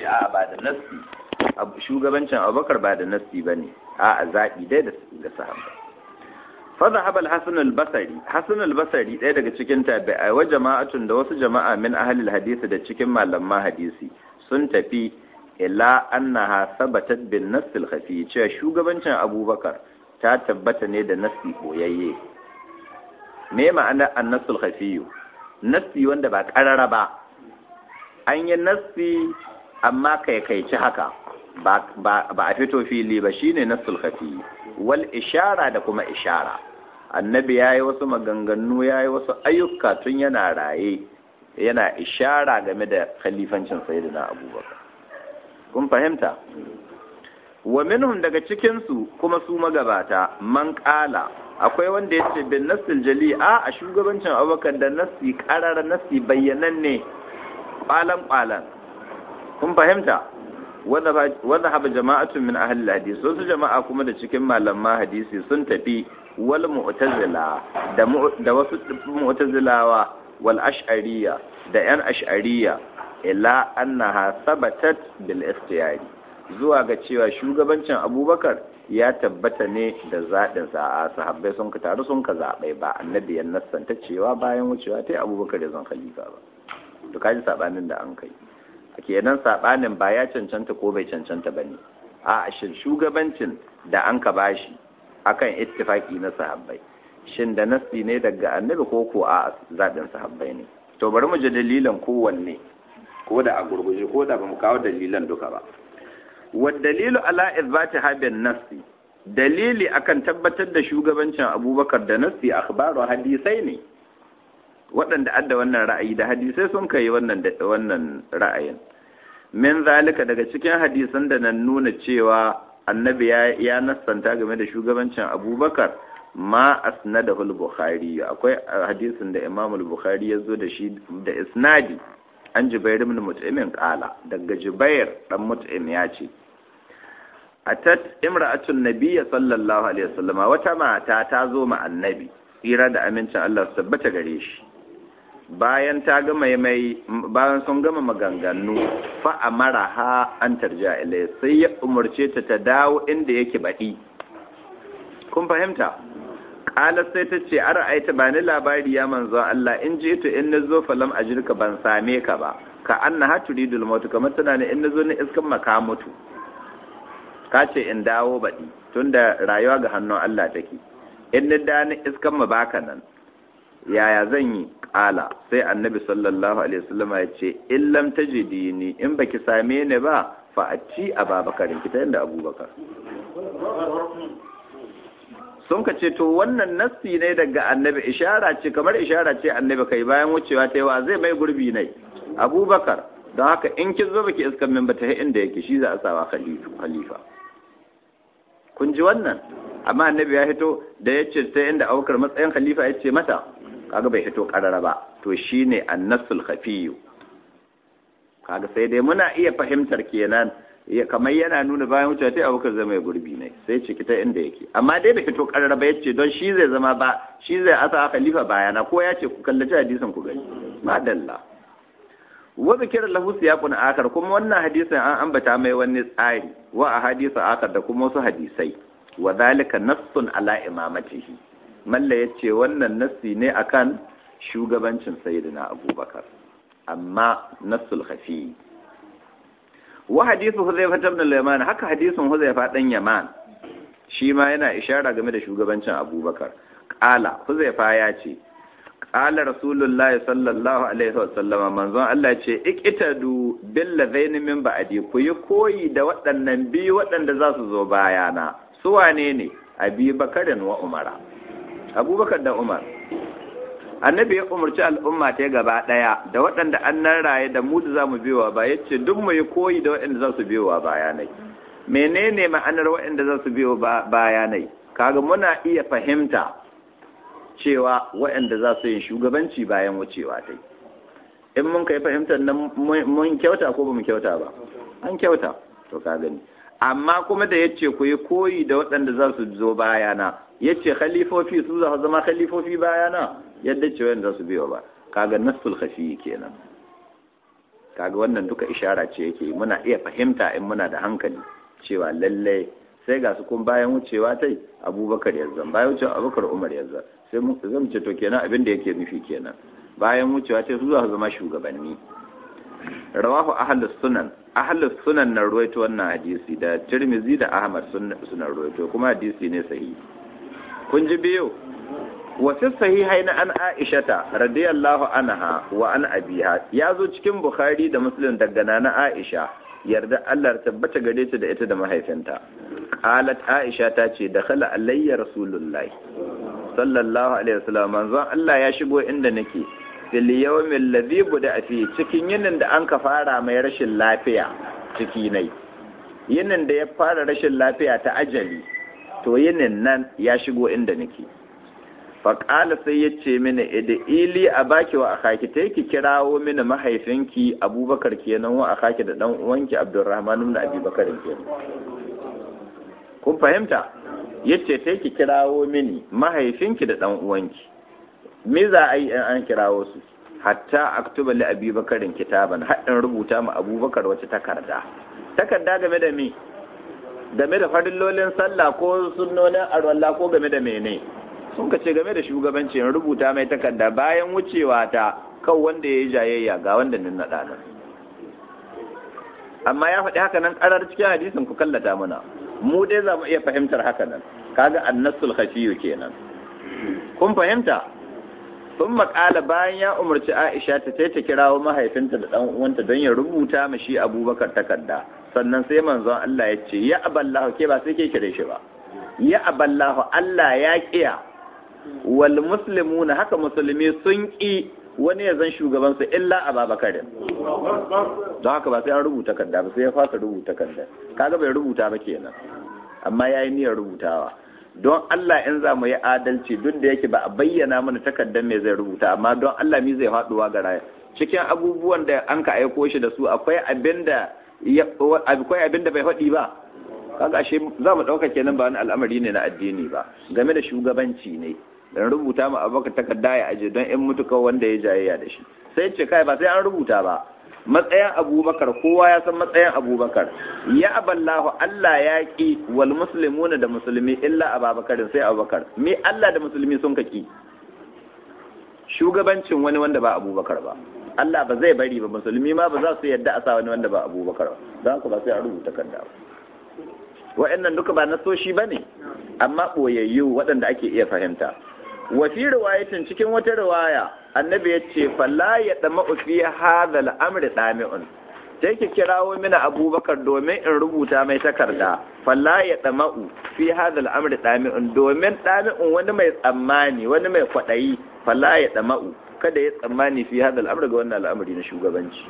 a ba da nassi shugabancin abubakar ba da nassi ba ne a zaɓi dai da sahabbai فذهب الحسن البصري حسن البصري ɗaya daga cikin tabi'ai wa jama'atun da wasu jama'a min ahli hadisi da cikin malaman hadisi sun tafi ila annaha sabatat bin nass al khafi cewa shugabancin Abubakar ta tabbata ne da nassi boyayye me ma'ana an-nass al khafi nassi wanda ba karara ba an yi nassi amma kai kai ci haka ba a fito fili ba shine nassul khafi wal ishara da kuma ishara annabi ya yi wasu maganganu ya yi wasu ayyuka tun yana raye yana ishara game da khalifancin sayyidina abubakar kun fahimta wa minhum daga cikinsu kuma su magabata man kala akwai wanda ya ce bin nassil jali a a shugabancin abubakar da nassi karar nassi bayyananne kwalan kwalan kun fahimta wadda haɓa jama'atun min ahli hadisi wasu jama'a kuma da cikin malaman hadisi sun tafi wal mu'tazila da da wasu mu'tazilawa wal ash'ariyya da yan ash'ariyya ila annaha sabatat bil ikhtiyari zuwa ga cewa shugabancin abubakar ya tabbata ne da zaɗin sa a sahabbai sun ka taru sun ka zaɓai ba annabi ya nassanta cewa bayan wucewa ta abubakar ya zan khalifa ba to kaji sabanin da an kai kenan sabanin ba ya cancanta ko bai cancanta bane a shin shugabancin da an ka bashi akan ittifaki na sahabbai shin da nasi ne daga annabi ko ko a zaɓin sahabbai ne to bari mu ji dalilan kowanne ko da a gurguje ko da bamu kawo dalilan duka ba wa dalilu ala izbati habin nasi dalili akan tabbatar da shugabancin abubakar da nasi akhbaru hadisai ne waɗanda adda wannan ra'ayi da hadisai sun kai wannan wannan ra'ayin min zalika daga cikin hadisan da nan nuna cewa annabi ya ya nassanta game da shugabancin abubakar ma asnadahu al-bukhari akwai hadisin da imam al-bukhari ya zo da shi da isnadi an jubair ibn mut'imin qala daga jubair dan mut'im ya ce atat imra'atun nabiyya sallallahu alaihi wasallama wata mata ta zo ma annabi tsira da amincin Allah su tabbata gare shi bayan ta gama mai bayan sun gama maganganu fa amara ha an tarja ilai sai ya umarce ta ta dawo inda yake baɗi kun fahimta ƙala sai ta ce a ra'aita ba ni labari ya manzon Allah in je to in nazo falam ajirka ban same ka ba ka anna ha turidul maut kamar tana ne in nazo ni iskan maka mutu ka ce in dawo baɗi tunda rayuwa ga hannun Allah take in ni da ni iskan ma baka nan yaya zan yi ƙala sai annabi sallallahu alaihi wasallam ya ce in lam tajidini in baki same ni ba fa ati ababakarin kita inda abubakar sun ka ce to wannan nassi ne daga annabi ishara ce kamar ishara ce annabi kai bayan wucewa ta yawa zai mai gurbi ne abubakar don haka in kin zo baki iskan min ba ta inda yake shi za a sawa khalifa kun ji wannan amma annabi ya hito da ya ce ta inda abubakar matsayin khalifa ya ce mata kaga bai hito karara ba to shine annasul khafiyu kaga sai dai muna iya fahimtar kenan kamar yana nuna bayan wuce ta abubakar zama ya gurbi ne sai ce kita inda yake amma dai bai fito karara ba yace don shi zai zama ba shi zai asa khalifa bayana ko ya ce ku kallaci hadisin ku gani madalla wa zikir lahu siyaqun akar kuma wannan hadisin an ambata mai wani tsari wa ahadisa akar da kuma wasu hadisai wa zalika nassun ala imamatihi malla yace wannan nassi ne akan shugabancin sayyidina abubakar amma nassul khafi wa hadithu huzaifa ibn al-yaman haka hadisin huzaifa dan yaman shi ma yana ishara game da shugabancin abubakar qala huzaifa ya ce qala rasulullahi sallallahu alaihi wasallama manzon Allah ce iqtadu bil ladaini min ba'di ku yi koyi da waɗannan biyu waɗanda za su zo bayana su wane ne abi bakarin wa umara abubakar da umar annabi ya umarci al'umma ta gaba ɗaya da waɗanda an nan raye da mu da za mu biyowa ba ya ce duk mu yi koyi da waɗanda za su biyowa bayanai menene ma'anar waɗanda za su biyo bayanai kaga muna iya fahimta cewa waɗanda za su yi shugabanci bayan wucewa ta in mun kai fahimtar nan mun kyauta ko ba mu kyauta ba an kyauta to ka gani amma kuma da yace ku yi koyi da waɗanda za su zo bayana yace khalifofi su za su zama khalifofi bayana yadda ce wanda za su biyo ba kaga nassul khafi kenan kaga wannan duka ishara ce yake muna iya fahimta in muna da hankali cewa lalle sai ga su kun bayan wucewa tai abubakar yanzu bayan wucewa abubakar umar yanzu sai mu zan ce to kenan abin da yake nufi kenan bayan wucewa tai su zuwa zama shugabanni rawahu ahlus sunan ahlus sunan na ruwaito wannan hadisi da tirmizi da ahmad suna ruwaito kuma hadisi ne sahihi kun ji biyu wasu sahihai na an aishata radiyallahu anha wa an abiha ya zo cikin bukhari da muslim daga na aisha yarda Allah tabbata gare ta da ita da mahaifinta qalat aisha ta ce dakhala alayya rasulullahi sallallahu alaihi wasallam manzon Allah ya shigo inda nake fil yawmil ladhi buda fi cikin yinin da an ka fara mai rashin lafiya ciki nai yinin da ya fara rashin lafiya ta ajali to yinin nan ya shigo inda nake faƙala sai ya ce mini ida ili a baki wa akaki ta ki kirawo mini mahaifinki abubakar kenan wa akaki da dan uwanki abdurrahman da abubakar kenan kun fahimta yace ta ki kirawo mini mahaifinki da dan uwanki me za a yi in an kirawo su hatta aktuba li abubakarin kitaban haɗin rubuta ma abubakar wata takarda takarda game da me game da farillolin sallah ko sunnonin arwalla ko game da mene sun ka ce game da shugabancin rubuta mai takarda bayan wucewa ta kan wanda ya yi jayayya ga wanda nin naɗa nan amma ya faɗi haka nan ƙarar cikin hadisin ku kallata mana mu dai za mu iya fahimtar haka nan kaga annasul khafiyu kenan kun fahimta sun makala bayan ya umarci aisha ta sai ta kirawo mahaifinta da ɗan uwanta don ya rubuta ma shi abubakar takarda sannan sai manzon Allah ya ce ya aballahu ke ba sai ke kire shi ba ya aballahu Allah ya kiya wal muslimuna haka musulmi sun ki wani ya zan shugaban su illa ababakarin don haka ba sai an rubuta kanda ba sai ya fasa rubuta kanda kaga bai rubuta ba kenan amma yayi niyyar rubutawa don Allah in za mu yi adalci duk da yake ba a bayyana mana takardar me zai rubuta amma don Allah mi zai faduwa ga raya cikin abubuwan da an ka aiko shi da su akwai abinda akwai abinda bai faɗi ba kaga shi za mu ɗauka kenan ba wani al'amari ne na addini ba game da shugabanci ne dan rubuta ma abubakar takarda ya aje don in mutuka wanda ya jayayya da shi sai ce kai ba sai an rubuta ba matsayin abubakar kowa ya san matsayin abubakar ya aballahu Allah ya ki wal muslimuna da musulmi illa ababakarin sai abubakar me Allah da musulmi sun kaki shugabancin wani wanda ba abubakar ba Allah ba zai bari ba musulmi ma ba za su yadda a sa wani wanda ba abubakar ba don haka ba sai an rubuta takarda ba wa'annan duka ba nasoshi ba ne amma ɓoyayyu waɗanda ake iya fahimta wa fi riwayatin cikin wata riwaya annabi ya ce falla ya dama fi hadha al-amri dami'un sai ki kirawo mini abubakar domin in rubuta mai takarda falla ya dama fi hadha al-amri dami'un domin dami'un wani mai tsammani wani mai kwadayi falla ya dama kada ya tsammani fi hadha al-amri ga wannan al'amari na shugabanci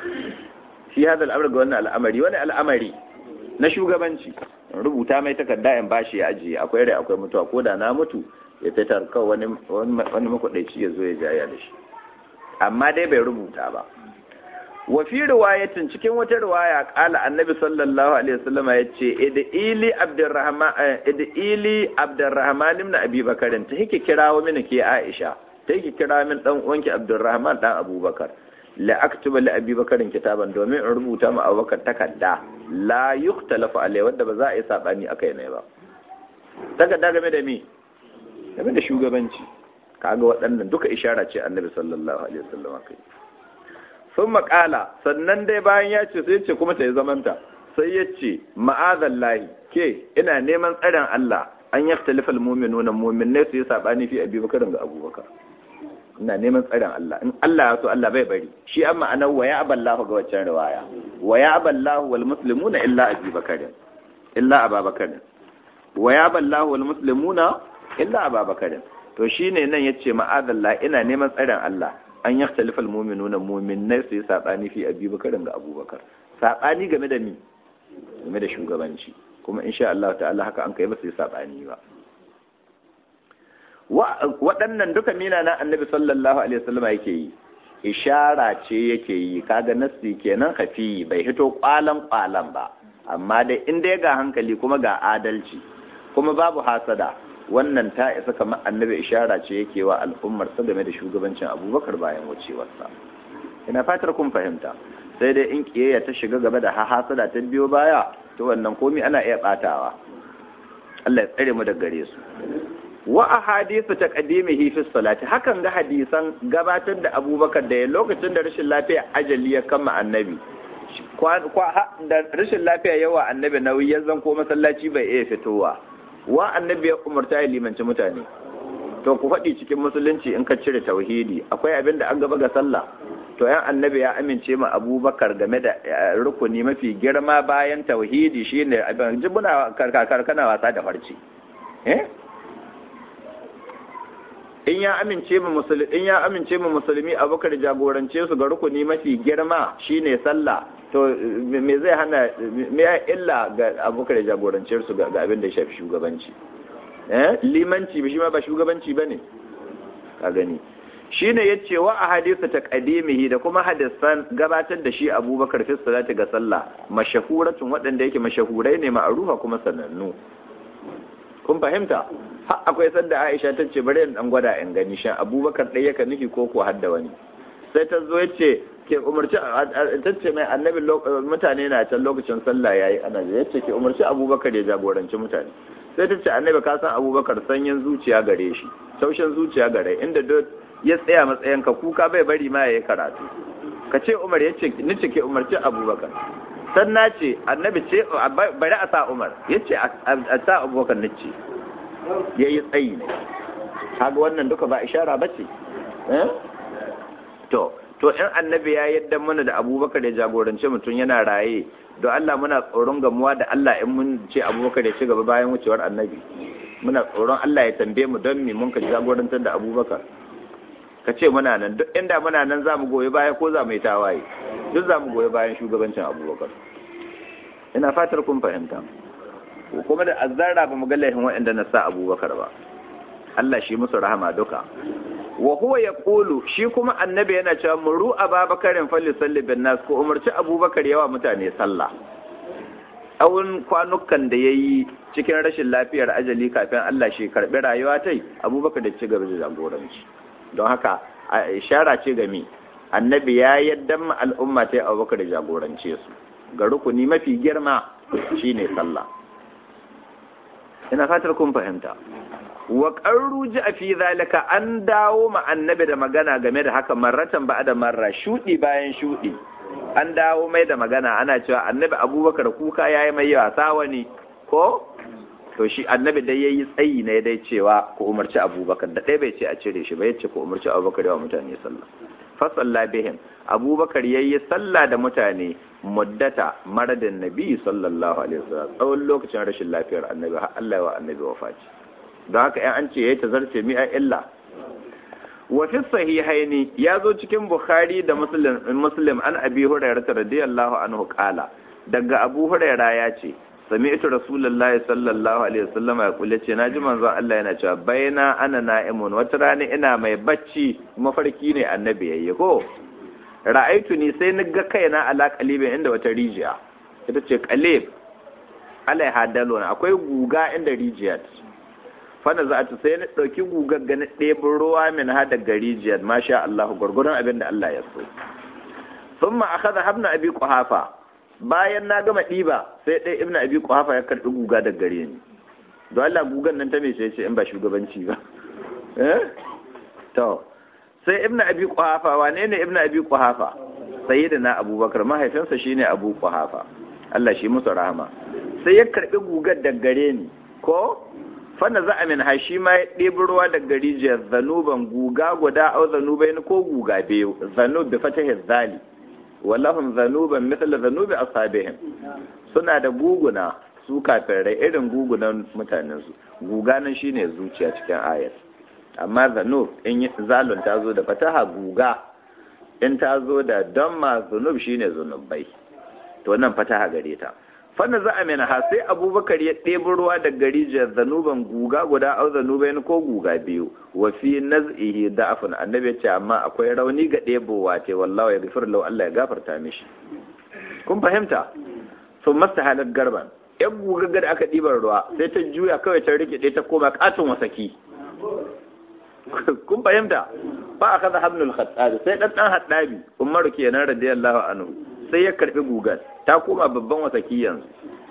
fi hadha al-amri ga wannan al'amari wani al'amari na shugabanci rubuta mai takarda in bashi ya ajiye akwai rai akwai mutuwa ko da na mutu ya fitar kawai wani wani makwadaici ya zo ya jaya da shi amma dai bai rubuta ba wa fi riwayatin cikin wata riwaya kala annabi sallallahu alaihi wasallam ya ce idili abdurrahman idili abdurrahman ibn abi bakarin ta yake kirawo mini ke aisha ta yake kira min dan uwanki abdurrahman dan abubakar la aktuba li abi bakarin kitaban domin in rubuta ma abubakar takarda la yuktalafu alai wanda ba za a yi sabani akai ne ba takarda game da me game da shugabanci kaga waɗannan duka ishara ce annabi sallallahu alaihi wasallam kai sun makala sannan dai bayan ya ce sai ce kuma ta yi zamanta sai ya ce ma'azallahi ke ina neman tsarin Allah an ya talifal mu'minuna mu'minai su yi sabani fi abubakar ga abubakar ina neman tsarin Allah in Allah ya so Allah bai bari shi amma anan wa ya aballahu ga waccan riwaya wa ya aballahu wal muslimuna illa abubakar illa ababakar wa ya aballahu wal muslimuna illa ababakar to shine nan yace ma'azallah ina neman tsarin Allah an ya talifal mu'minuna mu'minai su yi sabani fi abubakar ga abubakar sabani game da ni game da shugabanci kuma insha Allah ta'ala haka an kai ba su yi sabani ba waɗannan duka mina na annabi sallallahu alaihi wasallam yake yi ishara ce yake yi kaga nassi kenan kafi bai hito kwalan kwalan ba amma dai in dai ga hankali kuma ga adalci kuma babu hasada wannan ta isa kamar annabi ishara ce yake wa al'ummar sa game da shugabancin abubakar bayan wucewarsa ina fatar kun fahimta sai dai in kiyayya ta shiga gaba da hasada ta biyo baya to wannan komi ana iya batawa Allah ya tsare mu daga gare su wa ahadithu taqdimihi fi salati hakan ga hadisan gabatar da Abubakar da lokacin da rashin lafiya ajali ya kama annabi da rashin lafiya yawa annabi nauyi ya zan ko masallaci bai iya fitowa wa annabi ya umarta ya limanci mutane to ku faɗi cikin musulunci in ka cire tauhidi akwai abin da an gaba ga sallah to yan annabi ya amince ma abubakar game da rukuni mafi girma bayan tauhidi shine abin jibuna karkar kana wasa da farci eh in ya amince mu musulmi in ya amince mu musulmi abubakar jagorance su ga rukuni mafi girma shine sallah to me zai hana me ya illa ga abubakar jagorance su ga abin da ya shafi shugabanci eh limanci shi ma ba shugabanci bane ka gani shine yace wa a hadisi taqdimihi da kuma hadisan gabatar da shi abubakar fi salati ga sallah mashahuratun waɗanda yake mashahurai ne ma'arufa kuma sanannu kun fahimta har akwai sanda Aisha ta ce bari in dan gwada in gani shan Abubakar dai yaka nufi ko ko hadda wani sai ta zo yace ke umarci ta ce mai annabi mutane na can lokacin sallah yayi ana yace ke umarci Abubakar ya jagoranci mutane sai ta ce annabi ka san Abubakar sanyin zuciya gare shi taushin zuciya gare inda duk ya tsaya matsayin ka kuka bai bari ma yayi karatu ka ce Umar yace ni ce ke umarci Abubakar san na ce annabi ce bari a sa umar ya ce a sa abubakar na ce ya yi tsayi ne haga wannan duka ba ishara ba ce to to in annabi ya yadda mana da abubakar ya jagorance mutum yana raye don Allah muna tsoron gamuwa da Allah in mun ce abubakar ya ci gaba bayan wucewar annabi muna tsoron Allah ya tambaye mu don me mun ka jagorantar da abubakar ka ce muna nan duk inda muna nan za mu goyi baya ko za mu yi tawaye duk za mu goyi bayan shugabancin abubakar ina fatar kun fahimta kuma da azzara ba mu ga laifin waɗanda na sa abubakar ba Allah shi musu rahama duka wa huwa yaqulu shi kuma annabi yana cewa muru ababakarin falli salli bin nas ko umarci abubakar yawa mutane sallah tsawon kwanukan da yayi cikin rashin lafiyar ajali kafin Allah shi karbi rayuwa tai abubakar da ci gaba da jagoranci don haka ishara ce ga mi annabi ya yadda al'umma ta yi abubakar da jagorance su ga rukuni mafi girma shine sallah ina fatar kun fahimta wa qarru ji fi zalika an dawo ma annabi da magana game da haka marratan ba da marra shudi bayan shudi an dawo mai da magana ana cewa annabi abubakar kuka yayi mai yawa sawani ko to shi annabi dai yayi tsayi ne dai cewa ku umarci abubakar da ɗaya bai ce a cire shi ba yace ku umarci abubakar yawa mutane sallah fa salla bihim abubakar yayi sallah da mutane muddata maradin nabi sallallahu alaihi wasallam tsawon lokacin rashin lafiyar annabi har Allah wa annabi wafati don haka in an ce yayi tazarce mi a illa wa fi sahihaini ya zo cikin bukhari da muslim muslim an abi hurairah radiyallahu anhu qala daga abu hurairah ya ce sami'tu rasulullahi sallallahu alaihi wasallam ya kula ce naji manzon Allah yana cewa baina ana na'imun wata rana ina mai bacci mafarki ne annabi yayi ko ra'aitu ni sai ni ga kaina ala qalibin inda wata rijiya ita ce qalib alaiha dalon akwai guga inda rijiyar fana za ta sai na ɗauki gugar ga na ɗebin ruwa min ha daga rijiyar masha Allah gwargwadon abin da Allah ya so sun ma aka da habna abi kuhafa bayan na gama ɗiba sai ɗaya ibn abi kuhafa ya karɓi guga daga gare ni don Allah gugan nan ta mai sai ce in ba shugabanci ba eh to sai ibn abi kuhafa wane ne ibn abi kuhafa sayyidina abubakar mahaifinsa shine abu kuhafa Allah shi musu rahama sai ya karɓi gugar daga gare ni ko fana za a min hashi ma ya ɗebi ruwa daga rijiyar zanuban guga guda au zanubai ko guga biyu zanub bi fatahi zali wallahum zanuban mithla zanubi ashabihim suna da guguna su kafirai irin gugunan mutanen su guga nan shine zuciya cikin ayat amma zanub in zalun ta zo da fataha guga in ta zo da damma zunub shine zunubai to nan fataha gare ta fanna za a mena ha sai abubakar ya ɗebi ruwa da garijiyar zanuban guga guda au zanubai ko guga biyu wa fi naz'ihi da'afun annabi ya ce amma akwai rauni ga ɗebowa ce wallahi ya gafir lau Allah ya gafarta mishi kun fahimta sun masta halar garban yan guga da aka ɗibar ruwa sai ta juya kawai ta rike ta koma katon wasaki kun fahimta ba a kaza habnul khattabi sai dan dan haddabi umaru kenan radiyallahu anhu sai ya karbi gugar ta koma babban wasaki yanzu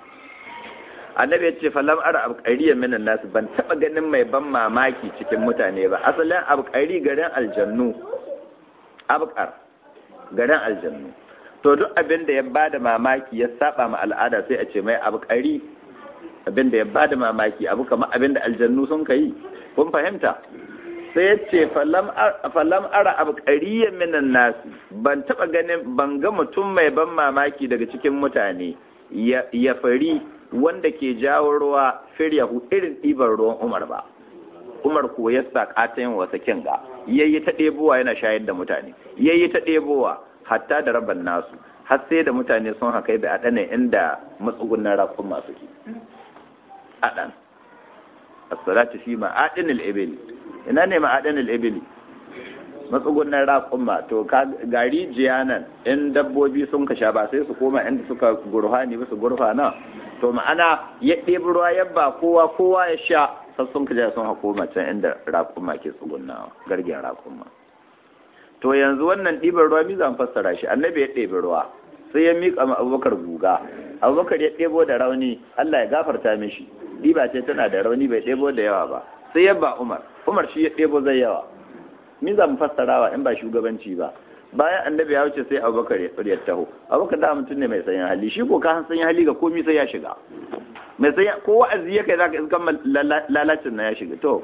annabi ya ce falam ara abqariyan minan nasu ban taba ganin mai ban mamaki cikin mutane ba asalin abqari garin aljannu abqar garin aljannu to duk abin da ya bada mamaki ya saba ma al'ada sai a ce mai abqari abin da ya bada mamaki abu kamar abin da aljannu sun kai kun fahimta sai ya ce falam ara abqariyan minan nasu ban taba ganin ban ga mutum mai ban mamaki daga cikin mutane ya fari wanda ke jawo ruwa firyahu irin ɗiban ruwan Umar ba. Umar ko ya sa yin wasa kinga, yayi ta ɗebowa yana shayar da mutane, yayi ta ɗebowa hatta da rabban nasu, har sai da mutane sun haka da aɗanin inda matsugunan rafin masu ki. Aɗan. As-salatu fi ma'adinil ibili. Ina ne ma'adinil ibili? matsugunan raƙumma to gari jiyanan in dabbobi sun kasha ba sai su koma inda suka gurfani ba su gurfana to ma'ana ya ɗebi ruwa yabba kowa kowa ya sha sassun kaja sun hakoma can inda raƙumma ke tsugunnawa gargen raƙumma to yanzu wannan ɗiban ruwa mi zan fassara shi annabi ya ɗebi ruwa sai ya miƙa ma abubakar guga abubakar ya ɗebo da rauni allah ya gafarta mishi ɗiba ce tana da rauni bai ɗebo da yawa ba sai ya ba umar umar shi ya ɗebo zai yawa min za mu fassarawa in ba shugabanci ba bayan annabi ya wuce sai abubakar ya taho abubakar da mutum ne mai sanyin hali shi ko ka sanyin hali ga komi sai ya shiga mai sanyin ko wa'azi ya kai zaka iskan lalacin na ya shiga to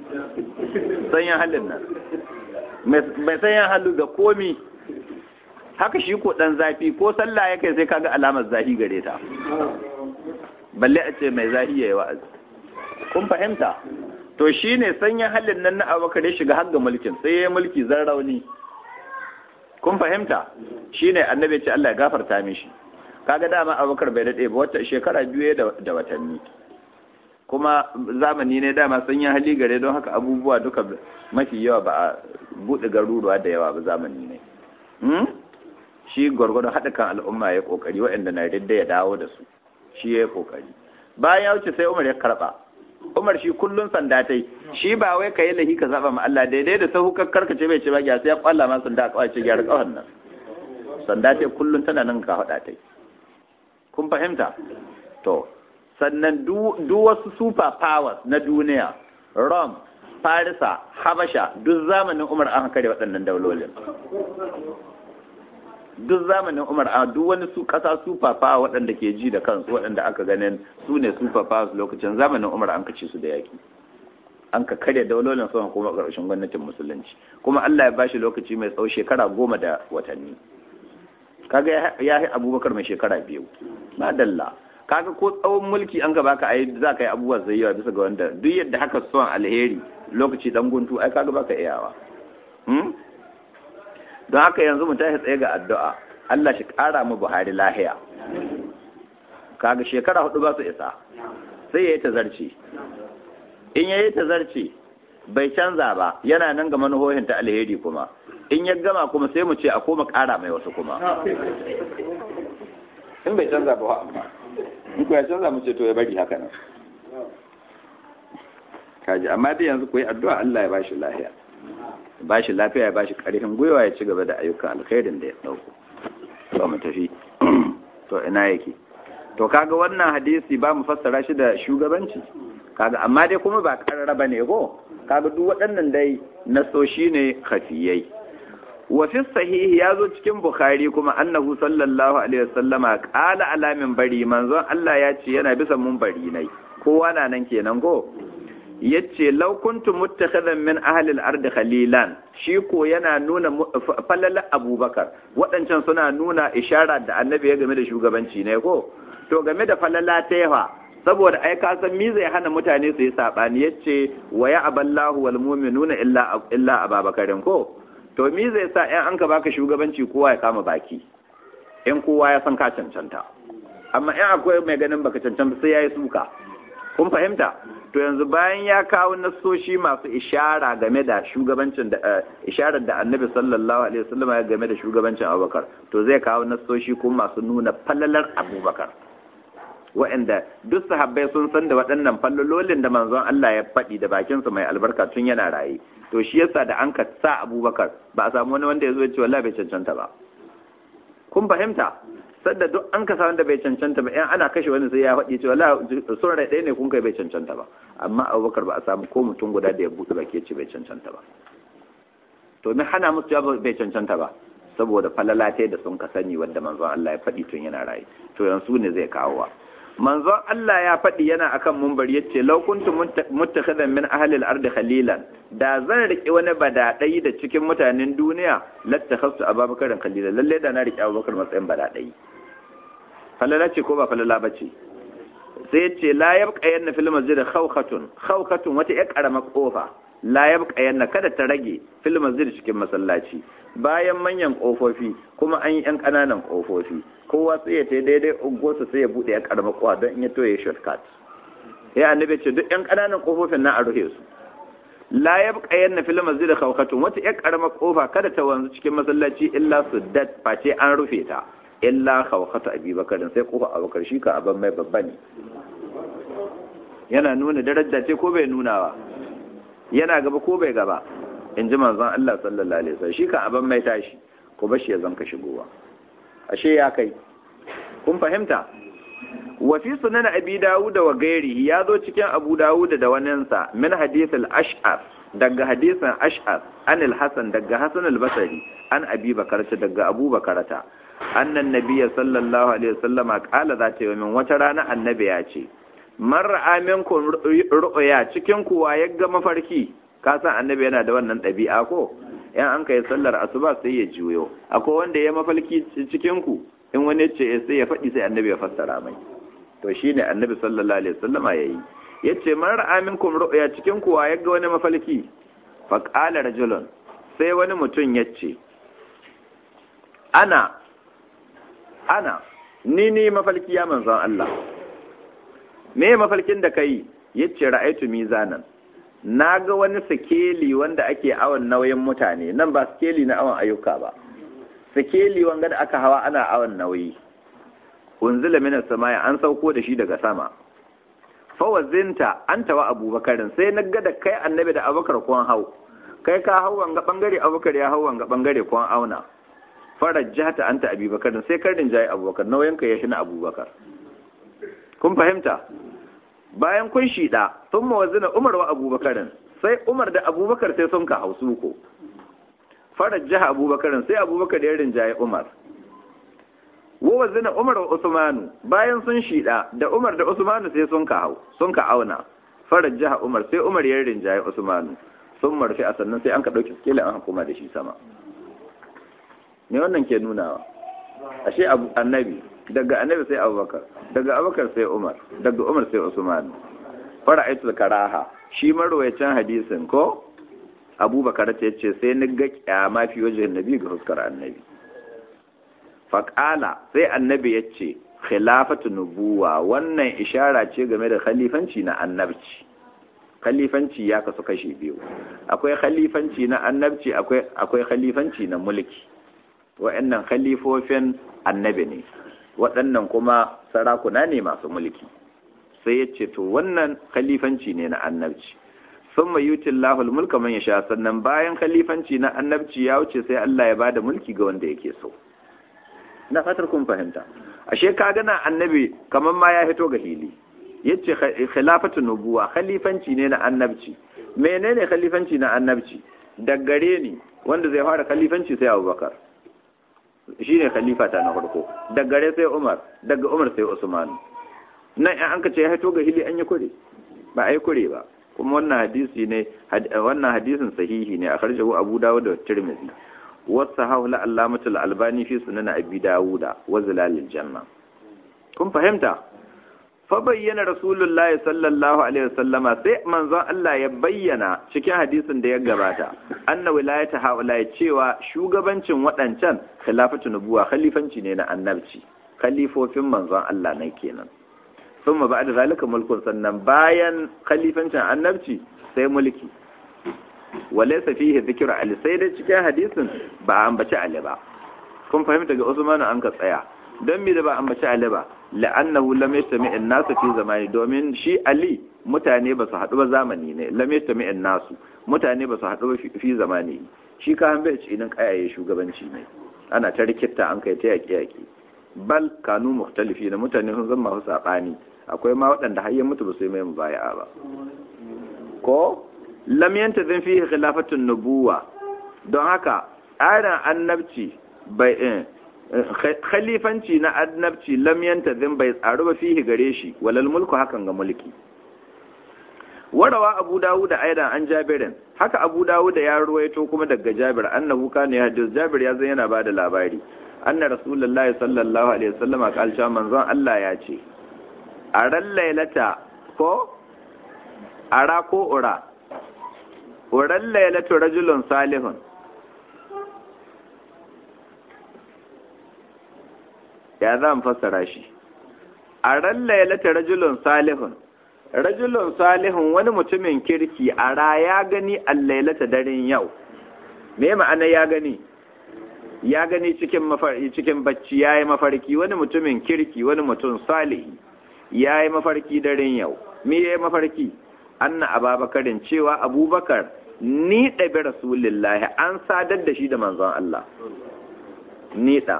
sanyin halin nan mai sanyin halu ga komi haka shi ko dan zafi ko sallah ya kai sai kaga alamar zahi gare ta balle a ce mai zahi yayi wa'azi kun fahimta to shi ne sanya halin nan na abubakar ya shiga har ga mulkin sai ya yi mulki zan rauni kun fahimta shi ne annabi ce Allah ya gafarta mishi kaga dama abubakar bai daɗe ba wata shekara biyu da watanni kuma zamani ne dama sanya hali gare don haka abubuwa duka mafi yawa ba a buɗe garuruwa da yawa ba zamani ne shi gwargwadon haɗa kan al'umma ya ƙoƙari waɗanda na yadda ya dawo da su shi ya yi ƙoƙari bayan ya wuce sai umar ya karɓa Umar shi kullun sanda tai shi ba wai kai lahi ka saba ma Allah daidai da sahu kakkar ka ce bai ce ba ya sai ya kwalla ma sanda kawai ce gyara kawan nan sanda tai kullun tana nan ka hada tai kun fahimta to sannan duk wasu super powers na duniya Rome Farisa Habasha duk zamanin Umar an kare waɗannan daulolin duk zamanin Umar a duk wani su kasa super power waɗanda ke ji da kansu waɗanda aka ganin su ne super powers lokacin zamanin Umar an kace su da yaki an ka karya daulolin sama kuma ƙarshen gwamnatin musulunci kuma Allah ya bashi lokaci mai tsawo shekara goma da watanni kaga ya yi abubakar mai shekara biyu madalla kaga ko tsawon mulki an ka baka ai za ka yi abubuwa zai yawa bisa ga wanda duk yadda haka son alheri lokaci dan guntu ai kaga baka iyawa don haka yanzu mu tashi tsaye ga addu'a Allah shi ƙara mu Buhari lahiya kaga shekara hudu ba su isa sai yayi tazarci in yayi tazarci bai canza ba yana nan ga manuhohin ta alheri kuma in ya gama kuma sai mu ce a koma ƙara mai wasu kuma in bai canza ba amma in ku ya canza mu ce to ya bari haka nan kaji amma dai yanzu ku yi addu'a Allah ya bashi lahiya ba shi lafiya ya ba shi ƙarfin gwiwa ya ci gaba da ayyukan alkhairin da ya ɗauko to mu tafi to ina yake to kaga wannan hadisi ba mu fassara shi da shugabanci kaga amma dai kuma ba ƙarara ba ne ko kaga duk waɗannan dai nasoshi ne khafiyai wa fi sahihi ya zo cikin bukhari kuma annahu sallallahu alaihi wasallama qala alamin bari manzon Allah ya ce yana bisa mun bari nai kowa na nan kenan ko yace law kuntu muttakhidan min ahli al-ard khalilan shi ko yana nuna falala abubakar waɗancan suna nuna ishara da annabi ya game da shugabanci ne ko to game da falala ta yawa saboda ai ka san mi zai hana mutane su yi sabani yace wa ya aballahu wal mu'minuna illa illa ababakarin ko to mi zai sa in an ka baka shugabanci kowa ya kama baki in kowa ya san ka cancanta amma in akwai mai ganin baka cancanta sai yayi suka kun fahimta to yanzu bayan ya kawo nasoshi masu ishara game da shugabancin da isharar da annabi sallallahu alaihi wasallam ya game da shugabancin abubakar to zai kawo nasoshi kuma masu nuna fallalar abubakar wa'anda duk sahabbai sun san da waɗannan fallolin da manzon Allah ya faɗi da bakinsa mai albarka tun yana raye to shi yasa da an ka sa abubakar ba a samu wani wanda ya zo ya ce wallahi bai cancanta ba kun fahimta sadda duk an kasa wanda bai cancanta ba in ana kashe wani sai ya faɗi cewa la sun rai ɗaya ne kun kai bai cancanta ba amma abubakar ba a samu ko mutum guda da ya buɗe baki ce bai cancanta ba to me hana musu cewa bai cancanta ba saboda falalatai da sun ka sani wanda manzon Allah ya faɗi tun yana rayu to yanzu ne zai kawo wa manzon Allah ya faɗi yana akan mumbar yace law kuntum muttakhidan min ahli al-ardi khalilan da zan riki wani badadai da cikin mutanen duniya lattakhastu ababakar khalilan lalle da na riki abubakar matsayin badadai falala ce ko ba falala bace sai ce la yabqa yanna fil masjid khawkhatun khawkhatun wata ya karama kofa la yabqa yanna kada ta rage fil masjid cikin masallaci bayan manyan kofofi kuma an yi yan kananan kofofi kowa sai ya ta daidai ungosa sai ya bude ya karama kowa don in ya toye shortcut ya annabi ce duk yan kananan kofofin na a rufe su la yabqa yanna fil masjid khawkhatun wata ya karama kofa kada ta wanzu cikin masallaci illa suddat face an rufe ta illa khawkhata abubakar sai kofa abubakar shi ka aban mai babba ne yana nuna daraja ce ko bai nunawa yana gaba ko bai gaba in ji manzon Allah sallallahu alaihi wasallam shi kan aban mai tashi ko bashi ya zanka shigowa ashe ya kai kun fahimta wa fi sunan abi dawud wa gairihi ya zo cikin abu dawud da waninsa min hadith al-ash'ar daga hadisin ash'ar an al-hasan daga hasan al-basri an abi bakarata daga abu bakarata annan nabiyya sallallahu alaihi wasallam qala za ta min wata rana annabi ya ce man ra'a minkum ru'ya cikin kuwa ya ga mafarki ka san annabi yana da wannan ɗabi'a ko in an kai sallar asuba sai ya juyo akwai wanda ya mafalki cikin ku in wani ce sai ya faɗi sai annabi ya fassara mai to shine annabi sallallahu alaihi wasallama yayi yace man ra'a minkum ru'ya cikin kuwa ya ga wani mafalki fa qala rajulun sai wani mutum yace ana ana ni ni mafalki ya manzon Allah me mafalkin da kai yace ra'aitu mizanan na ga wani sikeli wanda ake awon nauyin mutane nan ba sikeli na awon ayyuka ba sikeli wanga da aka hawa ana awon nauyi unzila minas samaya an sauko da shi daga sama fawazinta an tawa abubakarin sai na ga da kai annabi da abubakar kwan hau kai ka hau wanga bangare abubakar ya hau wanga bangare kwan auna farar jihata anta abubakarin sai karin jayi abubakar nauyinka ya shi na abubakar kun fahimta bayan kun shida sun mawazina umar wa abubakarin sai umar da abubakar sai sun ka hausu ko farar jiha abubakarin sai abubakar ya rinjaye umar wa zina umar wa usmanu bayan sun shida da umar da usmanu sai sun ka hau sun ka auna farar jiha umar sai umar ya rinjaye usmanu sun marfi a sannan sai an ka ɗauki skela an hukuma da shi sama me wannan ke nunawa ashe abu annabi daga annabi sai abubakar daga abubakar sai umar daga umar sai usman fara aitul karaha shi marwayacin hadisin ko abubakar ta ce sai ni ga kyama fi wajen nabi ga huskar annabi faƙala sai annabi ya ce khilafatu nubuwa wannan ishara ce game da khalifanci na annabci khalifanci ya kasu kashi biyu akwai khalifanci na annabci akwai akwai khalifanci na mulki wa'annan khalifofin annabi ne waɗannan kuma sarakuna ne masu mulki sai ya ce to wannan khalifanci ne na annabci sun mai yutin lahul mulka man ya sha sannan bayan khalifanci na annabci ya wuce sai Allah ya bada mulki ga wanda yake so na fatar kun fahimta ashe ka gana annabi kamar ma ya fito ga hili yace khilafatu nubuwa khalifanci ne na annabci menene khalifanci na annabci daggare ni wanda zai fara khalifanci sai Abubakar shine khalifa ta na farko daggare sai Umar daga Umar sai Usman nan an ka ce ya fito ga hili an yi kure ba ai kure ba kuma wannan hadisi ne wannan hadisin sahihi ne a karjahu Abu Dawud da Tirmidhi wasahahu la allamatul albani fi sunan abi dawuda wa zilalil janna kun fahimta fa bayyana rasulullahi sallallahu alaihi wasallama sai manzon Allah ya bayyana cikin hadisin da ya gabata anna wilayata haula cewa shugabancin waɗancan khilafatu nubuwa khalifanci ne na annabci khalifofin manzon Allah ne kenan thumma ba'da zalika mulkun sannan bayan khalifancin annabci sai mulki walaysa fihi dhikru ali sai dai cikin hadisin ba ambaci ali ba kun fahimta ga Usman an ka tsaya don me da ba ambaci ali ba la'annahu lam yastami an-nas fi zamani domin shi ali mutane ba su haɗu ba zamani ne lam yastami an-nas mutane ba su haɗu ba fi zamani shi ka han bai ci idan kayaye shugabanci ne ana ta rikitta an kai ta yaƙi yaƙi bal kanu muhtalifi na mutane sun zama masu saɓani akwai ma waɗanda har ya mutu ba su yi mai mubaya'a ba ko lam yanta zan fi khilafatun nubuwa don haka tsarin annabci bai khalifanci na annabci lam yanta zan bai tsaru ba fihi gare shi walal mulku hakan ga mulki warawa abu dawud da aidan an jabirin haka abu dawud ya ruwaito kuma daga jabir annahu kana ya hadis jabir ya zan yana bada labari anna rasulullahi sallallahu alaihi wasallam qal sha manzon Allah ya ce a ran lailata ko ara ko ura uran lailatu rajulun salihun ya zan fassara shi a ran lailata rajulun salihun rajulun salihun wani mutumin kirki a ra ya gani allailata daren yau me ma'ana ya gani ya gani cikin mafarki cikin bacci yayi mafarki wani mutumin kirki wani mutum salihi yayi mafarki daren yau me yayi mafarki anna ababakarin cewa abubakar ni ɗabi rasulillahi an sadar da shi da manzon Allah ni ɗa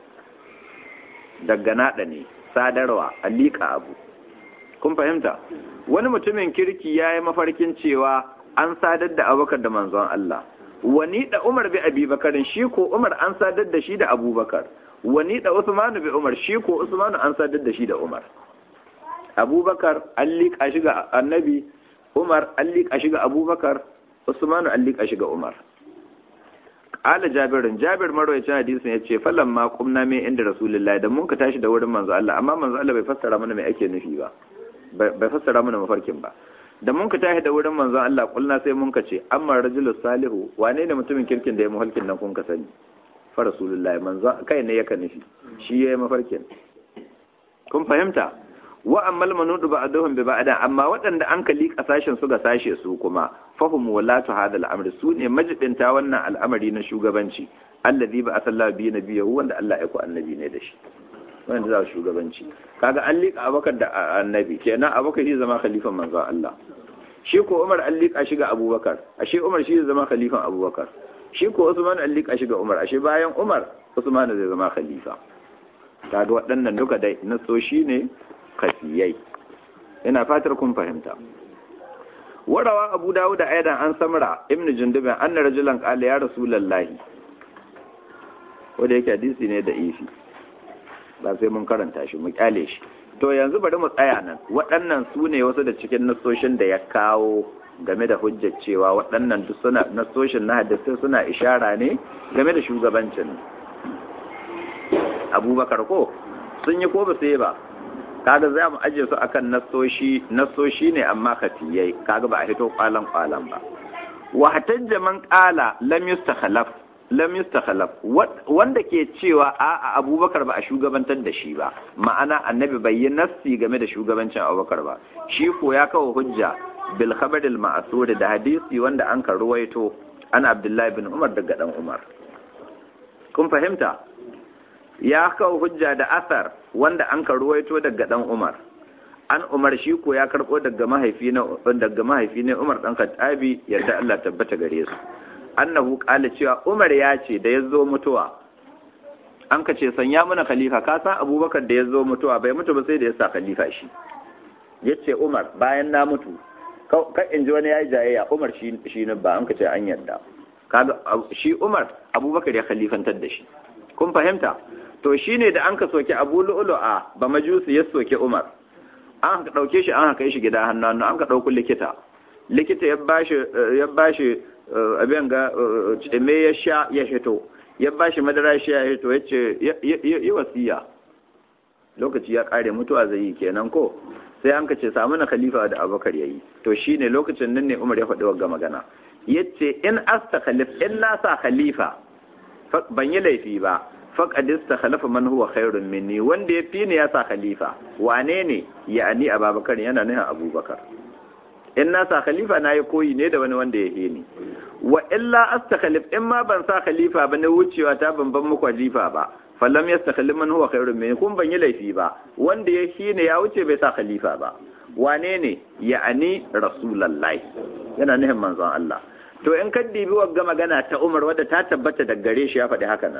daga naɗa ne sadarwa a liƙa abu kun fahimta wani mutumin kirki ya yi mafarkin cewa an sadar da abubakar da manzon Allah wani da umar bi abubakarin shi ko umar an sadar da shi da abubakar wani da usmanu bi umar shi ko usmanu an sadar da shi da umar abubakar an liƙa shi ga annabi umar an liƙa shi ga abubakar usmanu an liƙa shi ga umar Ala Jabirin Jabir marwayacin hadisin ya ce falan ma kumna mai inda Rasulullahi da mun ka tashi da wurin manzo Allah amma manzo Allah bai fassara mana mai ake nufi ba bai fassara mana mafarkin ba da mun ka tashi da wurin manzo Allah kulna sai mun ka ce amma rajulu salihu wane ne mutumin kirkin da ya mafarkin nan kun ka sani fa Rasulullahi manzo kai ne yake nufi shi yayi mafarkin kun fahimta wa ammal manudu ba'dahum bi ba'da amma waɗanda an kali kasashen su ga sashe su kuma fahum walatu hadha al-amr su ne majidinta wannan al'amari na shugabanci allazi ba asallahu bi nabiyyu wanda Allah ya ku annabi ne da shi wanda za shugabanci kaga an liƙa abakar da annabi kenan abakar shi zama khalifan manzo Allah shi ko Umar an liƙa shi ga Abubakar ashe Umar shi zai zama khalifan Abubakar shi ko Usman an liƙa shi ga Umar ashe bayan Umar Usman zai zama khalifa kaga waɗannan duka dai nasoshi ne kafiyai ina fatar kun fahimta warawa abu dawud da aidan an samra ibnu jundub anna rajulan qala ya rasulullahi wanda yake hadisi ne da ifi ba sai mun karanta shi mu kyale shi to yanzu bari mu tsaya nan waɗannan su ne wasu da cikin nasoshin da ya kawo game da hujjar cewa waɗannan duk suna nasoshin na hadisi suna ishara ne game da shugabancin abubakar ko sun yi ko ba sai ba kaga za mu aje su akan nasoshi nasoshi ne amma kafiyai kaga ba a hito kwalan kwalan ba wa hatajja man qala lam yustakhlaf lam yustakhlaf wanda ke cewa a abubakar ba a shugabantar da shi ba ma'ana annabi bai yi nassi game da shugabancin abubakar ba shi ko ya kawo hujja bil khabar al ma'sur da hadisi wanda an karuwaito an abdullahi bin umar daga dan umar kun fahimta ya kawo hujja da asar wanda an karuwaito daga dan Umar an Umar shi ko ya karbo daga mahaifi na daga mahaifi ne Umar dan Khattabi yadda Allah tabbata gare su annahu qala cewa Umar ya ce da yazo mutuwa an ka ce sanya mana khalifa ka san Abubakar da yazo mutuwa bai mutu ba sai da ya sa khalifa shi yace Umar bayan na mutu ka in ji wani yayi jayayya Umar shi shi ne ba an ka ce an yarda kaga shi Umar Abubakar ya khalifantar da shi kun fahimta to shi ne da an ka soke abu lu'ulu'a ba majusu ya soke umar an ka ɗauke shi an haka shi gida hannu hannu an ka ɗauku likita likita ya bashi ya bashi abin ga me ya sha ya hito ya bashi madara shi ya hito ya ce yi wasiya lokaci ya ƙare mutuwa zai yi kenan ko sai an ka ce samu na khalifa da abubakar ya yi to shi ne lokacin nan ne umar ya faɗi wagga magana ya ce in asta khalif in na sa khalifa ban yi laifi ba faqadis ta khalafa man huwa khairun minni wanda ya fi ni ya sa khalifa wane ne ya'ani abubakar yana nuna abubakar in na sa khalifa na yi koyi ne da wani wanda ya yi ni wa illa astakhalif in ma ban sa khalifa ba na wucewa ta ban ban muku khalifa ba falam yastakhlif man huwa khairun minni kun ban yi laifi ba wanda ya yi ne ya wuce bai sa khalifa ba wane ne ya'ani rasulullahi yana nufin manzon Allah to in ka dibi wagga magana ta Umar wadda ta tabbata da gare shi ya faɗi haka nan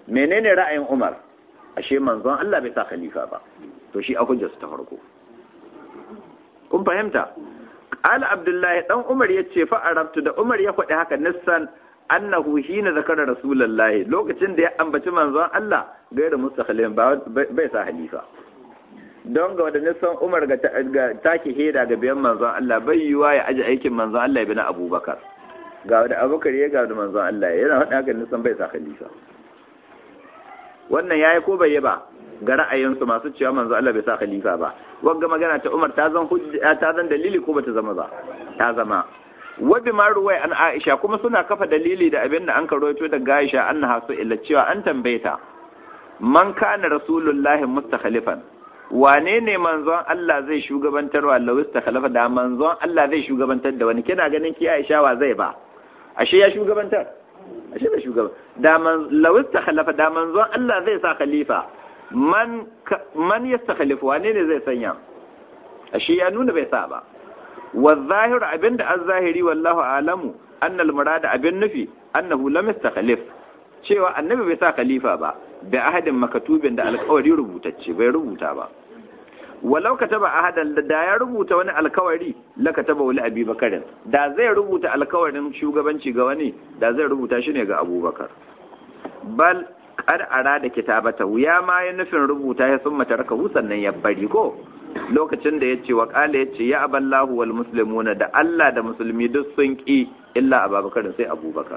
menene ra'ayin Umar ashe manzon Allah bai sa khalifa ba to shi a hujjarsa ta farko kun fahimta qala abdullahi dan Umar yace fa arabtu da Umar ya faɗi haka nissan annahu hina zakara rasulullahi lokacin da ya ambaci manzon Allah gaira mustakhalin bai sa halifa don ga wadannan san Umar ga take heda ga biyan manzon Allah bai yiwa ya aji aikin manzon Allah ya bi na Abubakar ga wanda Abubakar ya ga da manzon Allah yana hada haka nisan bai sa khalifa wannan yayi ko bai yi ba ga ra'ayinsu masu cewa manzon Allah bai sa khalifa ba wagga magana ta Umar ta zan hujja ta zan dalili ko bata zama ba ta zama wabi ma ruwai an Aisha kuma suna kafa dalili da abin da an karoito daga Aisha annaha su illa cewa an tambayeta man kana rasulullahi mustakhalifan wane ne manzon Allah zai shugabantar wa lawis ta khalafa da manzon Allah zai shugabantar da wani kina ganin ki Aisha wa zai ba ashe ya shugabantar ashe bai shugaban da man lawis ta khalafa da manzon Allah zai sa khalifa man man yastakhlifu wane ne zai sanya ashe ya nuna bai sa ba wa zahiru abinda az-zahiri wallahu alamu annal murada abin nufi annahu lam yastakhlif cewa annabi bai sa khalifa ba da ahadin makatubin da alkawari rubutacce bai rubuta ba walau kataba ahadan da ya rubuta wani alkawari la kataba wali abi bakarin da zai rubuta alkawarin shugabanci ga wani da zai rubuta shi ne ga abubakar bal qad arada kitabata ya ma ya nufin rubuta ya summa taraka sannan ya bari ko lokacin da yace wa qala yace ya aballahu wal muslimuna da Allah da musulmi duk sun ki illa abubakar sai abubakar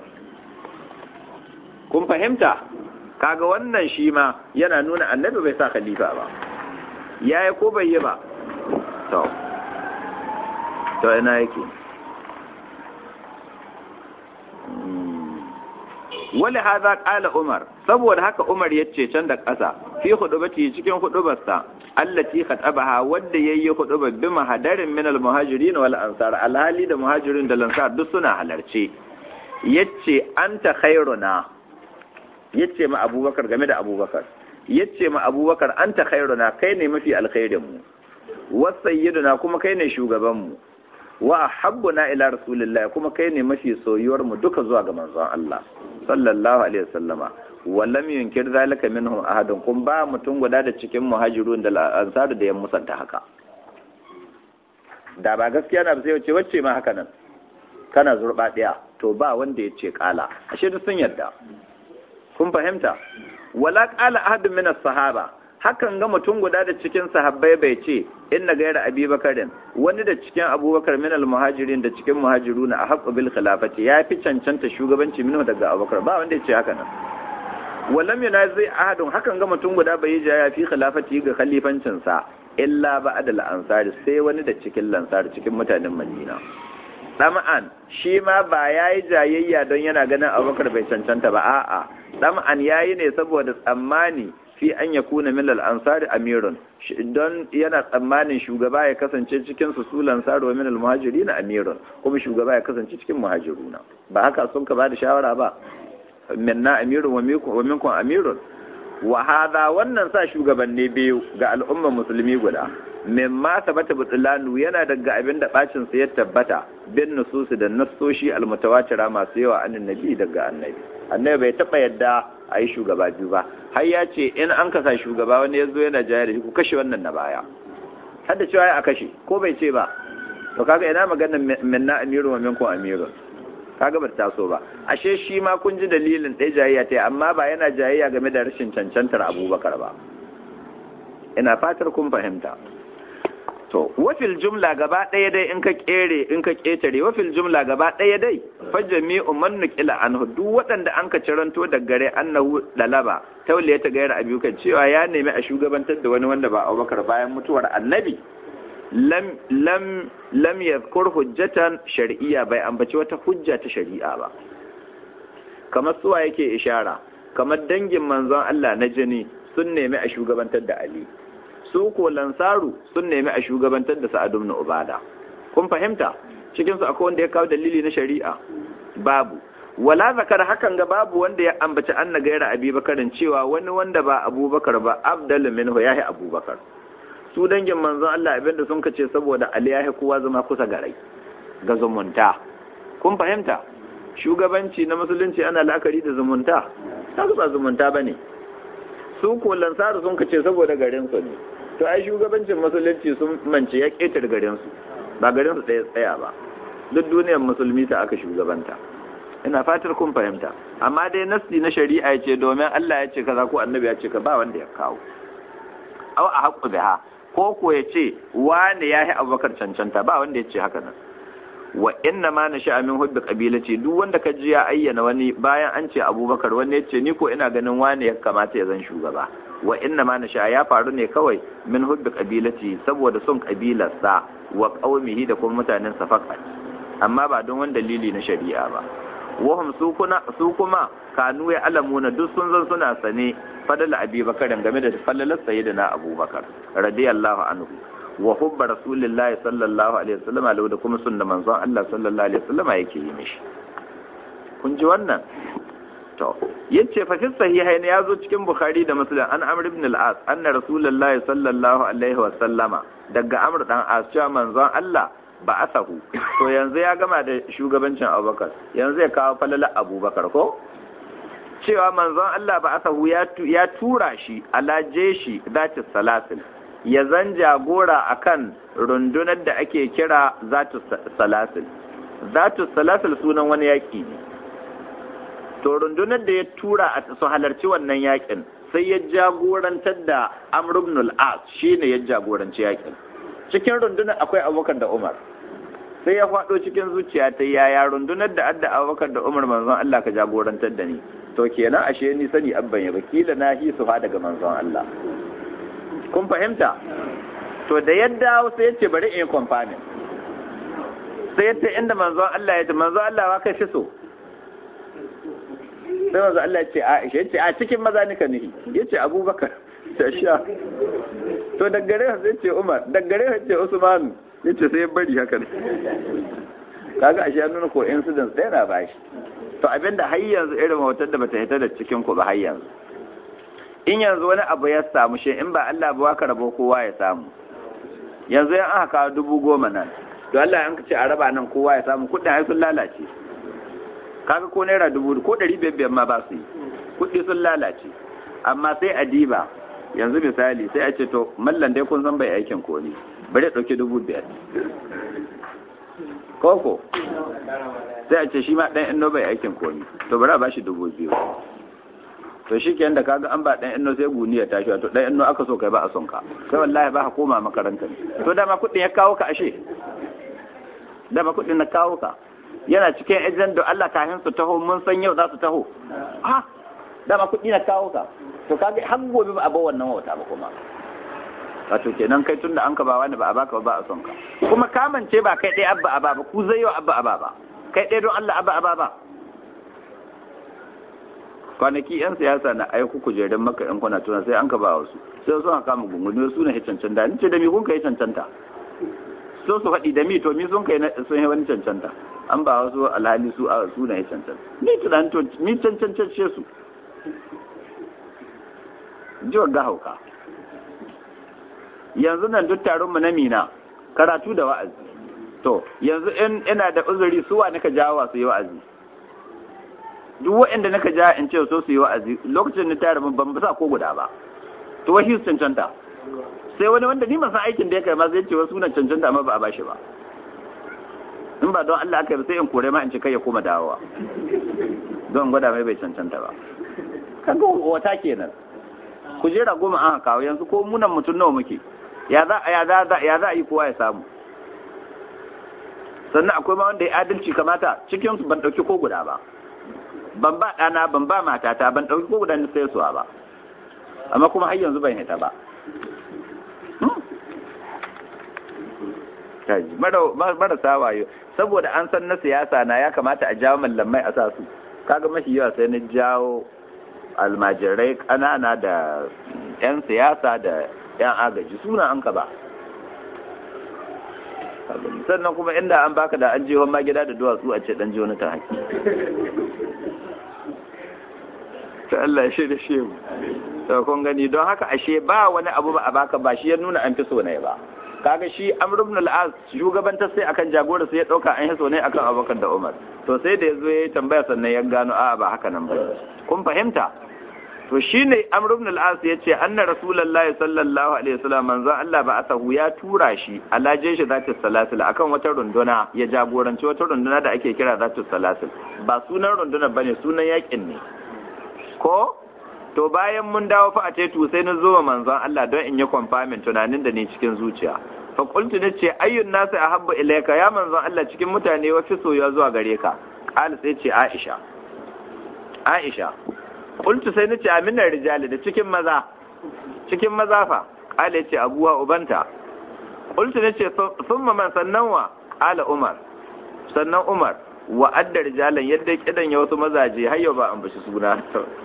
kun fahimta kaga wannan shi ma yana nuna annabi bai sa khalifa ba yayi ko bai yi ba to to ina yake wali hadha qala umar saboda haka umar yace can da ƙasa fi hudubati cikin hudubarsa allati khatabaha wanda yayi hudubar bi mahadarin min al muhajirin wal ansar alhali da muhajirin da lansar duk suna halarce yace anta khairuna yace ma abubakar game da abubakar yace ma abubakar anta khairuna kai ne mafi alkhairin mu wasayyiduna kuma kai ne shugaban mu wa ahabbuna ila rasulillahi kuma kai ne mafi soyuwar mu duka zuwa ga manzon Allah sallallahu alaihi wasallama wa lam yunkir zalika minhum ahadun kun ba mutum guda da cikin muhajirun da ansar da yan musanta haka da ba gaskiya na sai wace wacce ma haka nan kana zurba daya to ba wanda ya ce kala ashe duk sun yarda kun fahimta wala qala ahadun min as-sahaba hakan ga mutum guda da cikin sahabbai bai ce inna gaira abubakarin wani da cikin abubakar min al-muhajirin da cikin muhajiruna a haqqu bil khilafati ya fi cancanta shugabanci minhu daga abubakar ba wanda ya ce haka nan walam yunazi ahadun hakan ga mutum guda bai yi ya fi khilafati ga khalifancin sa illa ba'da al-ansari sai wani da cikin lansar cikin mutanen madina ɗama'an shi ma ba ya yi jayayya don yana ganin abubakar bai cancanta ba a'a ɗama'an ya yi ne saboda tsammani fi an ya kuna milal ansari amirun don yana tsammanin shugaba ya kasance cikin su su lansari wa milal muhajiri na amirun kuma shugaba ya kasance cikin muhajiruna ba haka sun ka ba da shawara ba minna amirun wa minkum amirun wa hadha wannan sa shugabanni biyu ga al'ummar musulmi guda mimma sabata butlanu yana daga abin da bacin sa ya tabbata bin nususi da nassoshi almutawatira masu yawa annin nabi daga annabi annabi bai taba yadda a yi shugaba biyu ba har ya ce in an kasa shugaba wani ya zo yana jaya da shi ku kashe wannan na baya har da cewa a kashe ko bai ce ba to kaga ina maganar minna amiru wa minkum amiru kaga ba ta so ba ashe shi ma kun ji dalilin ɗaya jayayya ta amma ba yana jayayya game da rashin cancantar abubakar ba ina fatar kun fahimta to wafil jumla gaba ɗaya dai in ka kere in ka ketare wafil jumla gaba ɗaya dai fa jami'u man nuqila anhu duk waɗanda an ka ciranto da gare annahu dalaba tauliya ta gayar abuka cewa ya nemi a shugabantar da wani wanda ba Abubakar bayan mutuwar annabi lam lam lam yadhkur hujjatan shar'iyya bai ambaci wata hujja ta shari'a ba kamar suwa yake ishara kamar dangin manzon Allah na jini sun nemi a shugabantar da Ali su ko lansaru sun nemi a shugabantar da Sa'ad ibn Ubada kun fahimta cikin su akwai wanda ya kawo dalili na shari'a babu wala zakar hakan ga babu wanda ya ambaci anna gaira abubakarin cewa wani wanda ba abubakar ba abdal minhu yahi abubakar su dangin manzon Allah abinda sun kace saboda Ali yahi kowa zama kusa garai ga zumunta kun fahimta shugabanci na musulunci ana la'akari da zumunta ta ba zumunta ba ne su ko lansaru sun kace saboda garin su ne to ai shugabancin musulunci sun mance ya ƙetar garin su ba garin su ɗaya tsaya ba duk duniyar musulmi ta aka shugabanta ina fatar kun fahimta amma dai nasti na shari'a ce domin Allah ya ce kaza ko annabi ya ce ka ba wanda ya kawo aw a haqqu biha ko ko ya ce wani yahi abubakar cancanta ba wanda ya ce haka nan wa inna ma na min hubbi qabilati duk wanda ka ji ya ayyana wani bayan an ce abubakar wani ya ce ni ko ina ganin wani ya kamata ya zan shugaba wa inna ma na ya faru ne kawai min hubbi qabilati saboda son kabilarsa wa qaumihi da kuma mutanen sa fakat amma ba don wani dalili na shari'a ba wahum su kuma kanu ya alamuna duk sun zan suna sane fadala abubakar game da falalar sayyidina abubakar radiyallahu anhu wa hubba rasulillahi sallallahu alaihi wasallam lahu da kuma sunna manzon Allah sallallahu alaihi wasallam yake yi mishi kun ji wannan to yace fa fi sahihain ya zo cikin bukhari da muslim an amr ibn al-as anna rasulullahi sallallahu alaihi wasallama daga amr dan as cewa manzon Allah ba asahu to yanzu ya gama da shugabancin abubakar yanzu ya kawo falala abubakar ko cewa manzon Allah ba asahu ya tura shi ala jeshi zati salasil ya zan jagora akan rundunar da ake kira zatu salasil zatu salasil sunan wani yaki ne to rundunar da ya tura a su halarci wannan yakin sai ya jagorantar da amr ibn al-as shine ya jagoranci yakin cikin rundunar akwai abubakar da umar sai ya faɗo cikin zuciya ta yaya rundunar da adda abubakar da umar manzon Allah ka jagorantar da ni to kenan ashe ni sani abban ya bakila na hi su fa daga manzon Allah kun fahimta to da yadda sai yace bari in kwamfani sai yace inda manzon Allah ya ce manzon Allah wa kai fi so sai manzon Allah ya ce Aisha yace a cikin maza nika nihi yace Abubakar ta sha to daggare sai ce Umar daggare sai ce Usman yace sai ya bari haka ne kaga ashe ya nuna ko incident ɗaya na bashi to abinda har yanzu irin hotar da bata hita da cikin ku ba har yanzu in yanzu wani abu ya samu shi in ba Allah ba ka rabo kowa ya samu yanzu yan aka kawo dubu goma nan to Allah an ce a raba nan kowa ya samu kuɗin ai sun lalace kaga ko naira dubu ko ɗari biyar biyar ma ba su yi kuɗi sun lalace amma sai a diba yanzu misali sai a ce to mallan dai kun san bai aikin komi bari ɗauki dubu biyar koko sai a ce shi ma ɗan inno bai aikin komi to bari a bashi dubu biyu to shi ke da kaga an ba ɗan inno sai guni ya tashi to ɗan inno aka so kai ba a son ka sai wallahi ba ka koma makaranta ne to dama kuɗin ya kawo ka ashe dama kuɗin na kawo ka yana cikin ejen da Allah kafin su taho mun san yau za su taho ha dama kuɗi na kawo ka to kaga har gobe ba a ba wannan wata ba kuma wato kenan kai tunda an ka ba wani ba a baka ba a son ka kuma kamance ba kai ɗaya abba aba ba ku zai yau abba aba ba kai ɗaya don Allah abba aba ba kwanaki yan siyasa na aiku kujerun maka yan kwana tuna sai an ka ba wasu sai sun kama gungumi su ne cancanta ni ce da mi kun kai cancanta so su faɗi da mi to mi sun kai sun yi wani cancanta an ba wasu alhali su a su ne cancanta ni tunan to mi cancantacce su jiwar ga hauka yanzu nan duk taron mu na mina karatu da wa'azi to yanzu in ina da uzuri su wa nika jawo su yi wa'azi duk waɗanda nika ja in ce so su yi wa'azi lokacin da tare ban ba ko guda ba to wai su cancanta sai wani wanda ni san aikin da ya kai ma zai ce wasu na cancanta amma ba a bashi ba in ba don Allah aka yi sai in kore ma in ce kai ya koma dawowa don gwada mai bai cancanta ba kaga wata kenan kujera goma an kawo yanzu ko munan mutum nawa muke ya za ya za ya za a yi kowa ya samu sannan akwai ma wanda ya adalci kamata cikin su ban dauki ko guda ba ban ba ɗana ban ba matata ban ɗauki ko guda sai suwa ba amma kuma har yanzu ban hita ba marasa wayo saboda an san na siyasa na ya kamata a jawo mallamai a sa su kaga mafi yawa sai na jawo almajirai ƙanana da 'yan siyasa da 'yan agaji suna an ka ba sannan kuma inda an baka da an jihon ma gida da duwatsu a ce dan ji wani ta haƙi ta Allah shi da shi to kun gani don haka ashe ba wani abu ba a baka ba shi ya nuna an fi so ne ba kaga shi amr ibn al-as shugabantar sai akan jagora sai ya dauka an hiso ne akan abubakar da umar to sai da yazo yayi tambaya sannan ya gano a ba haka nan ba kun fahimta to shine amr ibn al-as yace anna rasulullahi sallallahu alaihi wasallam manzo Allah ba asahu ya tura shi ala jeshi zati salasil akan wata runduna ya jagoranci wata runduna da ake kira zati salasil ba sunan runduna bane sunan yakin ne ko to bayan mun dawo fa a tetu sai na zo manzon Allah don in yi confirming tunanin da ni cikin zuciya fa qultu nace ayyun nasu ahabbu ilayka ya manzon Allah cikin mutane wa fi soyuwa zuwa gare ka qala sai ce Aisha Aisha qultu sai nace aminar rijali da cikin maza cikin maza fa qala yace abuwa ubanta qultu nace thumma man sannan wa qala Umar sannan Umar wa adda rijalan yadda kidan ya wasu mazaje har yau ba an bashi suna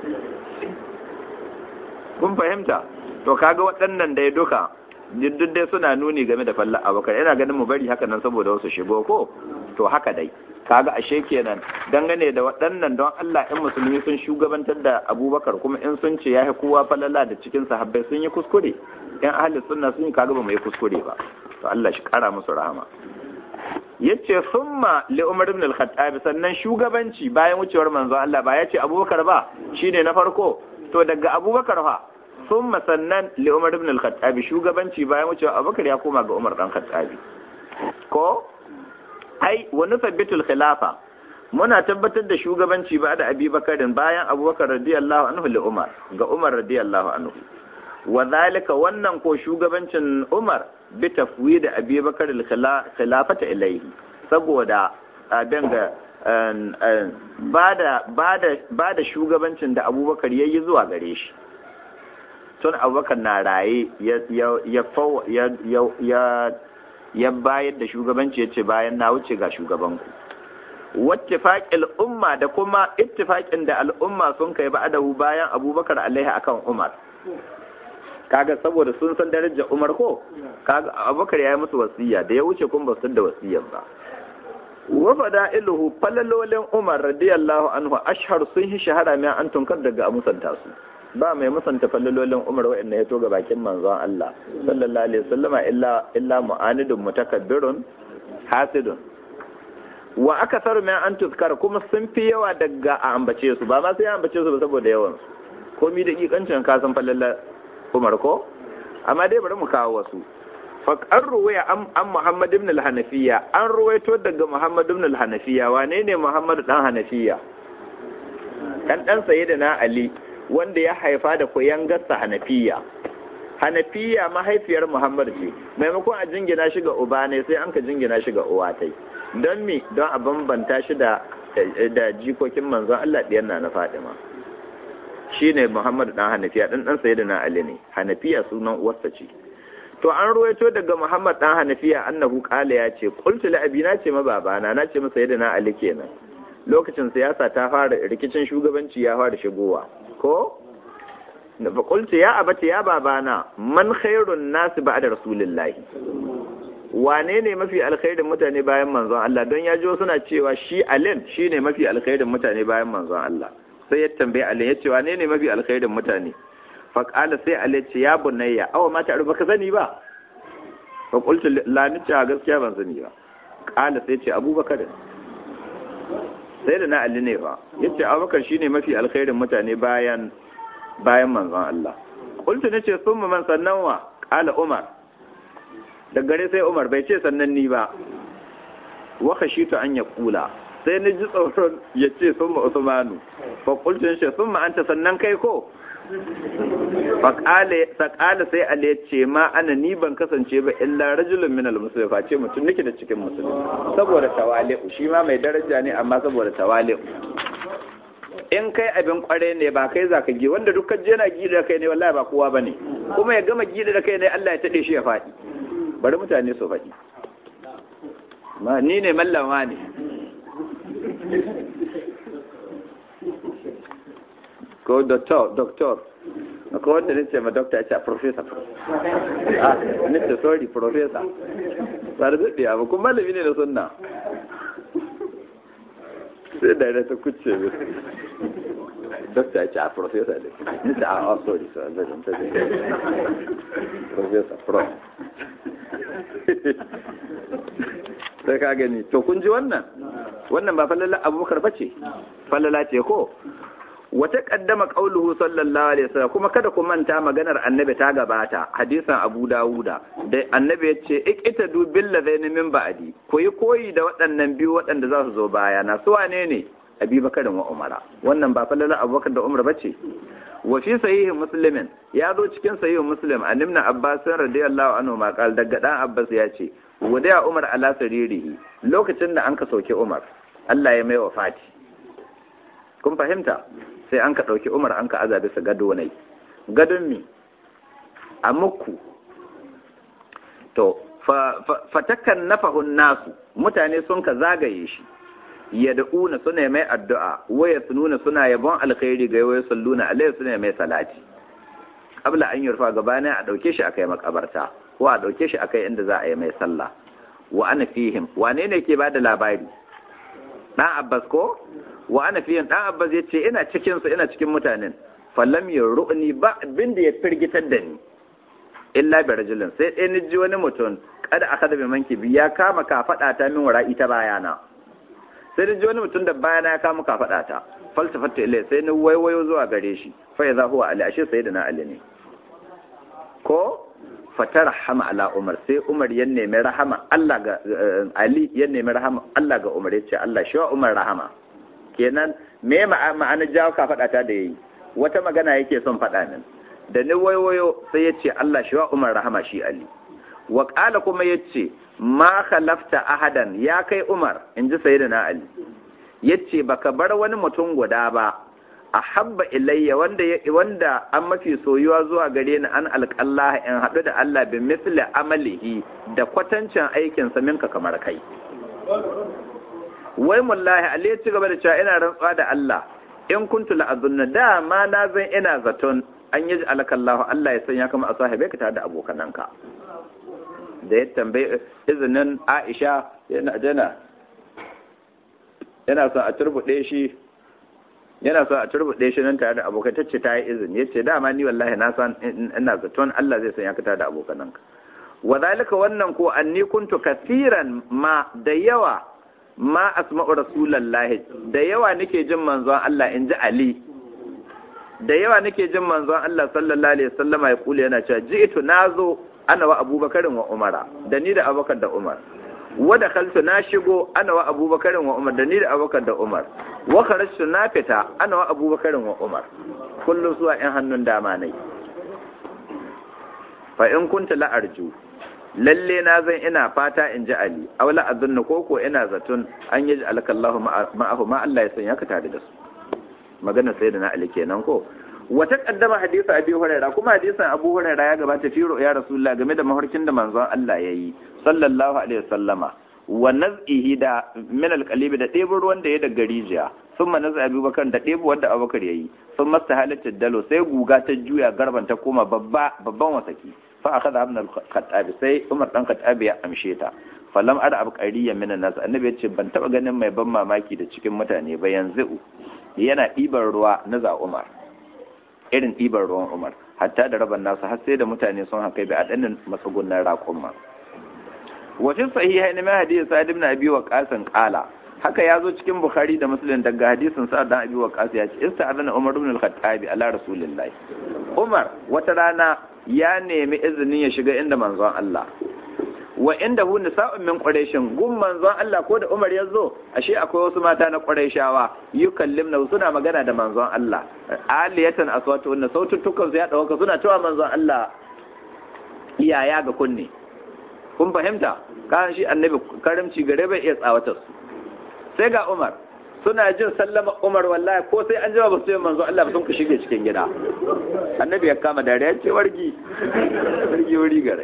kun fahimta to kaga waɗannan dai duka duk dai suna nuni game da fallar abubakar yana ganin mu bari haka nan saboda wasu shigo ko to haka dai kaga ashe kenan dangane da waɗannan don Allah in musulmi sun shugabantar da abubakar kuma in sun ce ya kowa falala da cikin sahabbai sun yi kuskure in ahli sunna sun yi kaga ba mu yi kuskure ba to Allah shi kara musu rahama yace summa li umar ibn al-khattab sannan shugabanci bayan wucewar manzo Allah ba yace abubakar ba shine na farko to daga abubakar fa sun sannan li umar ibn al-khattabi shugabanci bayan wucewa abubakar ya koma ga umar dan khattabi ko ai wa nusabbitul khilafa muna tabbatar da shugabanci ba da abubakarin bayan abubakar radiyallahu anhu li umar ga umar radiyallahu anhu wa zalika wannan ko shugabancin umar bi tafwid abubakar al-khilafata ilayhi saboda abin ga ba da shugabancin da abubakar ya yi zuwa gare shi tun abubakar na raye ya bayar da shugabanci ya ce bayan na wuce ga shugabanku wattifaƙil umma da kuma ittifaƙin da al'umma sun kai ba adahu bayan abubakar alaihi akan umar kaga saboda sun san darajar umar ko kaga abubakar ya yi musu wasiya da ya wuce kuma ba su da wasiyar ba wa fada'iluhu falalolin Umar radiyallahu anhu ashhar sun yi shahara mai an tunkar daga musanta su ba mai musanta falalolin Umar wa'anda ya toga bakin manzon Allah sallallahu alaihi wasallama illa illa mu'anidun mutakabbirun hasidun wa akasar mai an tuzkar kuma sun fi yawa daga a ambace su ba ma sai ambace su ba saboda yawan su komi da kikancin ka san falalar Umar ko amma dai bari mu kawo wasu faƙar ruwaya an Muhammad ibn al-Hanafiya an ruwaito daga Muhammad ibn al-Hanafiya wane ne Muhammad dan Hanafiya dan dan sayyidina Ali wanda ya haifa da koyan gassa Hanafiya Hanafiya mahaifiyar Muhammad ce maimakon a jingina shi ga uba ne sai an ka jingina shi ga uwa tai don me don a bambanta shi da da jikokin manzon Allah diyan na na Fatima shine Muhammad dan Hanafiya dan dan sayyidina Ali ne Hanafiya sunan uwarsa ce to an ruwaito daga Muhammad dan Hanafiya annahu qala ya ce qultu li abi na ce ma babana na ce masa yadda Ali kenan lokacin siyasa ta fara rikicin shugabanci ya fara shigowa ko da fa qultu ya abati ya babana man khairun nas ba'da rasulillah wane ne mafi alkhairin mutane bayan manzon Allah don ya jo suna cewa shi alin shine mafi alkhairin mutane bayan manzon Allah sai ya tambaye alin ya ce wane ne mafi alkhairin mutane faƙala sai Ali ce ya bunayya awa mata arba ka sani ba fa qultu la ni ce gaskiya ban sani ba ƙala sai ce Abubakar sai da na Ali ne ba yace Abubakar shine mafi alkhairin mutane bayan bayan manzon Allah qultu nace summa man sannan wa ƙala Umar da gare sai Umar bai ce sannan ni ba wa khashitu an yaqula sai ni ji tsoron ya ce summa Usmanu fa qultu shi summa anta sannan kai ko faƙala sai Ali ya ce ma ana ni ban kasance ba illa rajulun min al-musulmi face mutum nake da cikin musulmi saboda tawali'u shi ma mai daraja ne amma saboda tawali'u in kai abin kware ne ba kai zaka gi wanda duk je na gida da kai ne wallahi ba kowa bane kuma ya gama gida da kai ne Allah ya tade shi ya faɗi bari mutane su faɗi ma ni ne mallama ne ko doctor doctor ko wanda nace ma doctor ya ce professor ah nace sorry professor ba da dade ba kuma malami ne da sunna sai da ta kuce mi doctor ya ce a professor ne nace a oh sorry sorry zan ta professor pro sai ka gani to kun ji wannan wannan ba falala abubakar bace falala ce ko wata kaddama qauluhu sallallahu alaihi wasallam kuma kada ku manta maganar annabi ta gabata hadisan abu dawuda da annabi ya ce ikita du billazaini min ba'di ku yi koyi da waɗannan biyu waɗanda za su zo baya na su wane ne abubakar da umara wannan ba falala abubakar da umar bace wa fi sahihin muslimin ya zo cikin sahihin muslim an ibn abbas radiyallahu anhu ma qal daga dan abbas ya ce wadaya umar ala saririhi lokacin da an ka sauke umar Allah ya mai wafati kun fahimta sai an ka dauki umar an ka aza bisa gado nai gadon mi a muku to fatakan nafahun nasu mutane sun ka zagaye shi yad'una suna mai addu'a waya sununa suna yabon alkhairi ga waya salluna alaihi suna mai salati qabla an yurfa gabanin a dauke shi akai makabarta ko a dauke shi akai inda za a yi mai sallah wa ana fihim wane ne ke bada labari dan abbas ko wa ana fihim dan abbas yace ina cikin su ina cikin mutanen fallam yuruni ba abin da ya firgitar da ni illa bi rajulin sai dai ni ji wani mutum kada aka da manki ya kama ka fada ta min wara'i ta bayana sai da ji wani mutum da bayana ya kama kafaɗa ta falsafatta ilai sai ni waiwayo zuwa gare shi fa ya zahuwa ali ashe sai da na ali ne ko fata rahama ala umar sai umar ya nemi rahama Allah ga ali ya nemi rahama Allah ga umar ya ce Allah shi wa umar rahama kenan me ma'ana jawo kafaɗa ta da yayi wata magana yake son faɗa min da ni waiwayo sai ya ce Allah shi wa umar rahama shi ali wa ƙala kuma ya ce ma khalafta ahadan ya kai umar in ji sayyidina ali ya ce baka bar wani mutum guda ba a habba ilayya wanda wanda an mafi soyuwa zuwa gare ni an alƙallah in haɗu da Allah bi misli amalihi da kwatancin aikinsa minka kamar kai wai mullahi ali ya ci gaba da cewa ina rantsuwa da Allah in kuntu la'azunna dama na zan ina zaton an yi alakallahu Allah ya sanya kama a sahibai ka tare da abokananka da ya tambayi izinin Aisha yana jana yana son a turbuɗe shi yana son a turbuɗe shi nan tare da abokan tacce ta yi izini ya ce dama ni wallahi na san ina zaton Allah zai sanya ka tare da abokananka wa zalika wannan ko anni kuntu kasiran ma da yawa ma asma'u rasulullahi da yawa nake jin manzon Allah in ji Ali da yawa nake jin manzon Allah sallallahu alaihi wasallama ya kula yana cewa ji'tu nazo ana wa abubakarin wa umara da ni da abubakar da umar wada khaltu na shigo ana wa abubakarin wa umar da ni da abubakar da umar wa kharajtu na fita ana wa abubakarin wa umar kullum zuwa in hannun dama nai fa in kunta la arju lalle na zan ina fata in ji ali aw la azunna koko ina zaton an yi alkallahu ma'ahu ma Allah ya sanya ka tare da su magana sayyidina ali kenan ko wata kaddama hadisi abi huraira kuma hadisin abu huraira ya gabata fi ya rasulullah game da mafarkin da manzon Allah yayi sallallahu alaihi wasallama wa naz'ihi da min alqalibi da ɗebo ruwan da ya daga rijiya sun naz'a abubakar da ɗebo wanda abubakar yayi sun masta halatta dalo sai guga ta juya garban ta koma babba babban wasaki fa akhadha ibn al-khattab sai umar dan khattab ya amshe ta falam ada abqariyan min an-nas annabi ya ce ban taba ganin mai ban mamaki da cikin mutane ba yanzu yana ɗiban ruwa na za umar irin ɗiban ruwan umar hatta da raban nasu har sai da mutane sun haka bi a ɗanin matsugunan raƙumma wafin sahihai na mai hadisi sa'ad ibn abi waqas qala haka ya zo cikin bukhari da muslim daga hadisin sa'ad ibn abi waqas ya ce ista'adana umar ibn al-khattab ala rasulillahi umar wata rana ya nemi izinin ya shiga inda manzon Allah wa inda hu nisa'un min quraishin gun manzon Allah ko da Umar ya zo ashe akwai wasu mata na quraishawa yukallimna suna magana da manzon Allah aliyatan aswatu wannan sautukan su ya dauka suna cewa manzon Allah iyaya ga kunne kun fahimta kan shi annabi karimci gare bai iya tsawatar su sai ga Umar suna jin sallama Umar wallahi ko sai an jima ba su yi manzon Allah ba sun ku shige cikin gida annabi ya kama dariya ce wargi wargi wuri gare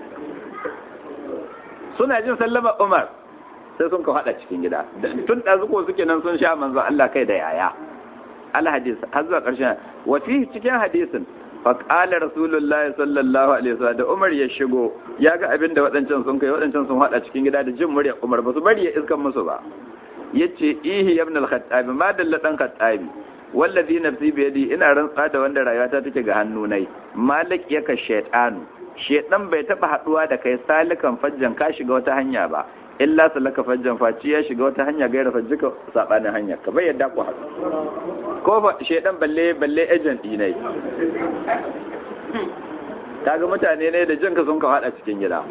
suna jin sallama Umar sai sun ka hada cikin gida tun da zuko suke nan sun sha manzo Allah kai da yaya al hadis har zuwa karshen wa fi cikin hadisin fa qala rasulullahi sallallahu alaihi wasallam da Umar ya shigo ya ga abin da wadancan sun kai wadancan sun hada cikin gida da jin murya Umar ba su bari ya iskan musu ba yace ihi ibn al-khattab ma dalla dan khattabi wallazi nafsi bi yadi ina rantsa da wanda rayuwata take ga hannu nai malik yaka shaytanu shedan bai taba haduwa da kai salikan fajjan ka shiga wata hanya ba illa salaka fajjan faci ya shiga wata hanya gaira fajjika sabanin hanya ka bai yadda ku haɗu ko fa shedan balle balle agent dinai kaga mutane ne da jinka sun ka hada cikin gida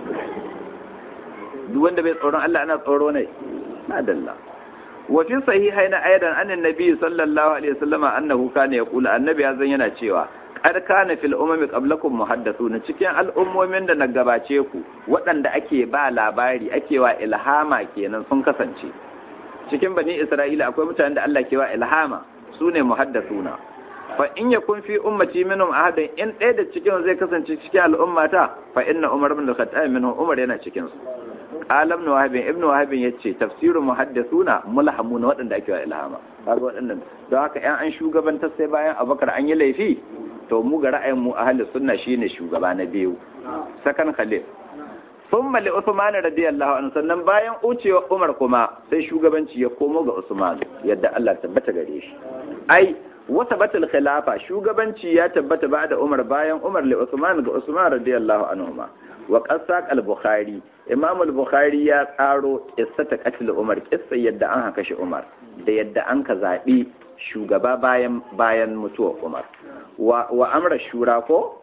duk wanda bai tsoron Allah ana tsoro ne madalla wa fi sahihaina aidan anan nabi sallallahu alaihi wasallam annahu kana yaqulu annabi ya zan yana cewa qad kana fil umami qablakum muhaddathun cikin al'ummomin da na gabace ku waɗanda ake ba labari ake wa ilhama kenan sun kasance cikin bani isra'ila akwai mutanen da Allah ke wa ilhama sune muhaddathuna fa in yakun fi ummati minhum ahadin in ɗaya da cikin zai kasance cikin al'ummata fa inna umar ibn al-khattab minhum umar yana cikin su qala ibn wahab ibn wahab yace tafsirul muhaddithuna mulhamuna waɗanda ake wa ilhama kaga waɗannan don haka yan an shugabantar sai bayan abubakar an yi laifi to mu ga ra'ayin mu ahli sunna shine shugaba na biyu sakan khalil thumma li usman radiyallahu anhu sannan bayan ucewa umar kuma sai shugabanci ya komo ga usman yadda Allah tabbata gare shi ai wata batul khilafa shugabanci ya tabbata ba da umar bayan umar li usman ga usman radiyallahu anhu ma wa qasaq al-bukhari imam al-bukhari ya tsaro qissata qatl umar qissa yadda an haka shi umar da yadda an ka zabi shugaba bayan bayan mutuwar umar wa wa amra shura ko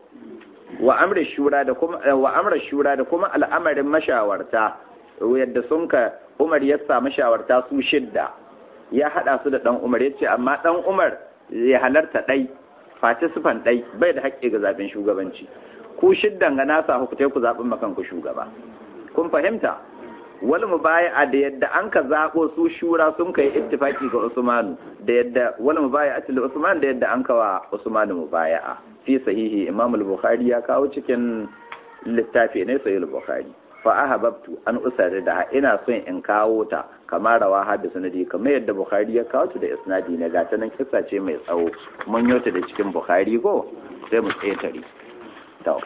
wa amra shura da kuma wa amra shura da kuma al'amarin mashawarta yadda sun ka umar ya sa mashawarta su shidda ya hada su da dan umar yace amma dan umar ya halarta ɗai face sufan ɗai bai da haƙƙi ga zaɓen shugabanci ku shiddan ga nasa hukutai ku zaɓin makan ku shugaba kun fahimta wal mubaya'a da yadda an ka zaɓo su shura sun kai ittifaki ga Usmanu da yadda wal mubaya'a til Usman da yadda an ka wa Usmanu mubaya'a fi sahihi Imam al-Bukhari ya kawo cikin littafi ne sahih al-Bukhari fa ahabbtu an usari da ina son in kawo ta kamar rawa hada sanadi kamar yadda bukhari ya kawo ta da isnadi na gata nan kissa ce mai tsawo mun yota da cikin bukhari ko sai mu tsetare to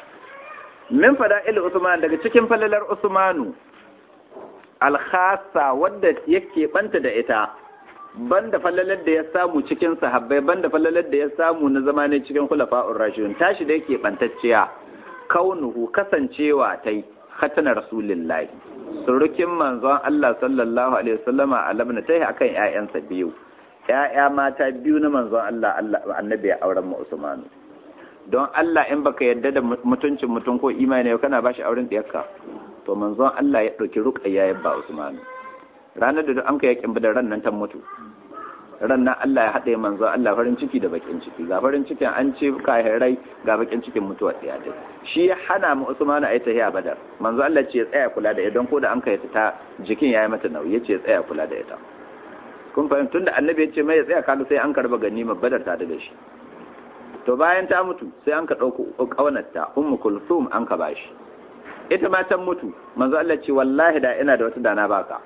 min fada'il usman daga cikin falalar usmanu al-khassa wadda yake banta da ita banda falalar da ya samu cikin sahabbai banda falalar da ya samu na zamanin cikin khulafa'ur rashidun tashi da yake bantacciya kaunuhu kasancewa tai khatana rasulillahi surukin manzon Allah sallallahu alaihi wasallama a labna tai akan ƴaƴansa biyu ƴaƴa mata biyu na manzon Allah Allah annabi ya auren mu Usmanu don Allah in baka yadda da mutuncin mutum ko imani kana bashi auren diyarka to manzon Allah ya dauki ruqayya ya ba Usmanu ranar da an kai yakin badar ran nan ta mutu ran nan Allah ya haɗe manzo Allah farin ciki da bakin ciki ga farin cikin an ce kahirai ga bakin cikin mutuwa ɗaya dai shi ya hana mu Usman a yi tahiya badar manzo Allah ce ya tsaya kula da ita ko da an kai ta jikin yayi mata nauyi ya ce ya tsaya kula da ita kun fahimta tunda annabi ya ce mai ya tsaya kaga sai an karba ganima badar ta daga shi to bayan ta mutu sai an ka ɗauko ƙaunarta ummu kulsum an ka bashi ita ma ta mutu manzo Allah ce wallahi da ina da wata dana baka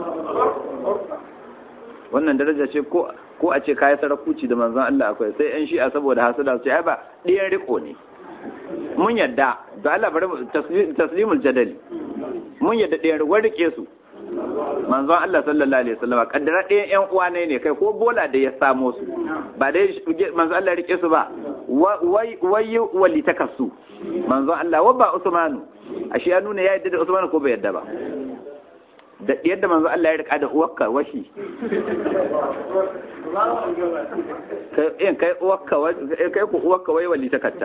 wannan daraja ce ko ko a ce kai sarakuci da manzon Allah akwai sai yan shi'a saboda hasada su ce ai ba ɗiyan riko ne mun yadda da Allah bari taslimul jadali mun yadda ɗiyan riko rike su manzon Allah sallallahu alaihi wasallam kaddara ɗayan ƴan uwa ne ne kai ko bola da ya samo su ba dai manzon Allah rike su ba wai wai wali takassu manzon Allah wa ba Usmanu ashe ya nuna ya yadda da Usmanu ko bai yadda ba da yadda manzo Allah ya rika da uwarka washi kai kai uwarka kai ku uwarka wai wali takatta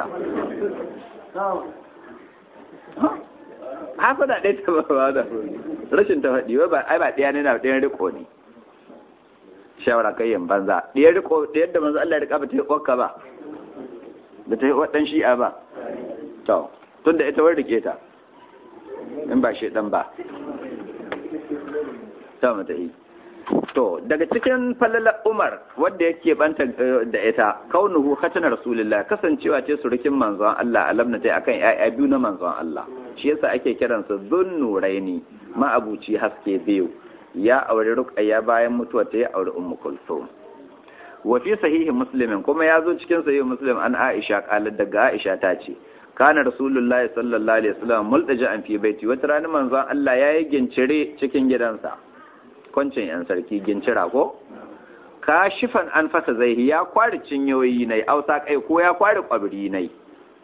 haka da ɗaya ta ba da rashin ta faɗi ba ai ba ɗaya ne na ɗayan riko ne shawara kai yin banza ɗayan riko ɗayan da manzo Allah ya rika ba ta yi uwarka ba ba ta yi uwar ɗan shi'a ba to tun da ita wani rike ta in ba shi ɗan ba ta mata yi to daga cikin falalar umar wadda yake banta da ita kaunuhu khatana rasulullah kasancewa ce surukin manzon Allah alamna tai akan ƴaƴa biyu na manzon Allah shi yasa ake kiransa zunnuraini ma'abuci haske biyu ya aure ruqayya bayan mutuwa ta ya aure ummu kulthum wa fi sahihi muslimin kuma ya zo cikin sahihi muslim an aisha qalat daga aisha ta ce kana rasulullahi sallallahu alaihi wasallam multaja an fi baiti wata rana manzon Allah yayi gincire cikin gidansa kwancin yan sarki gincira ko kashifan an fasa zaihi ya kwari cinyoyi nai ausa kai ko ya kwari kwabri nai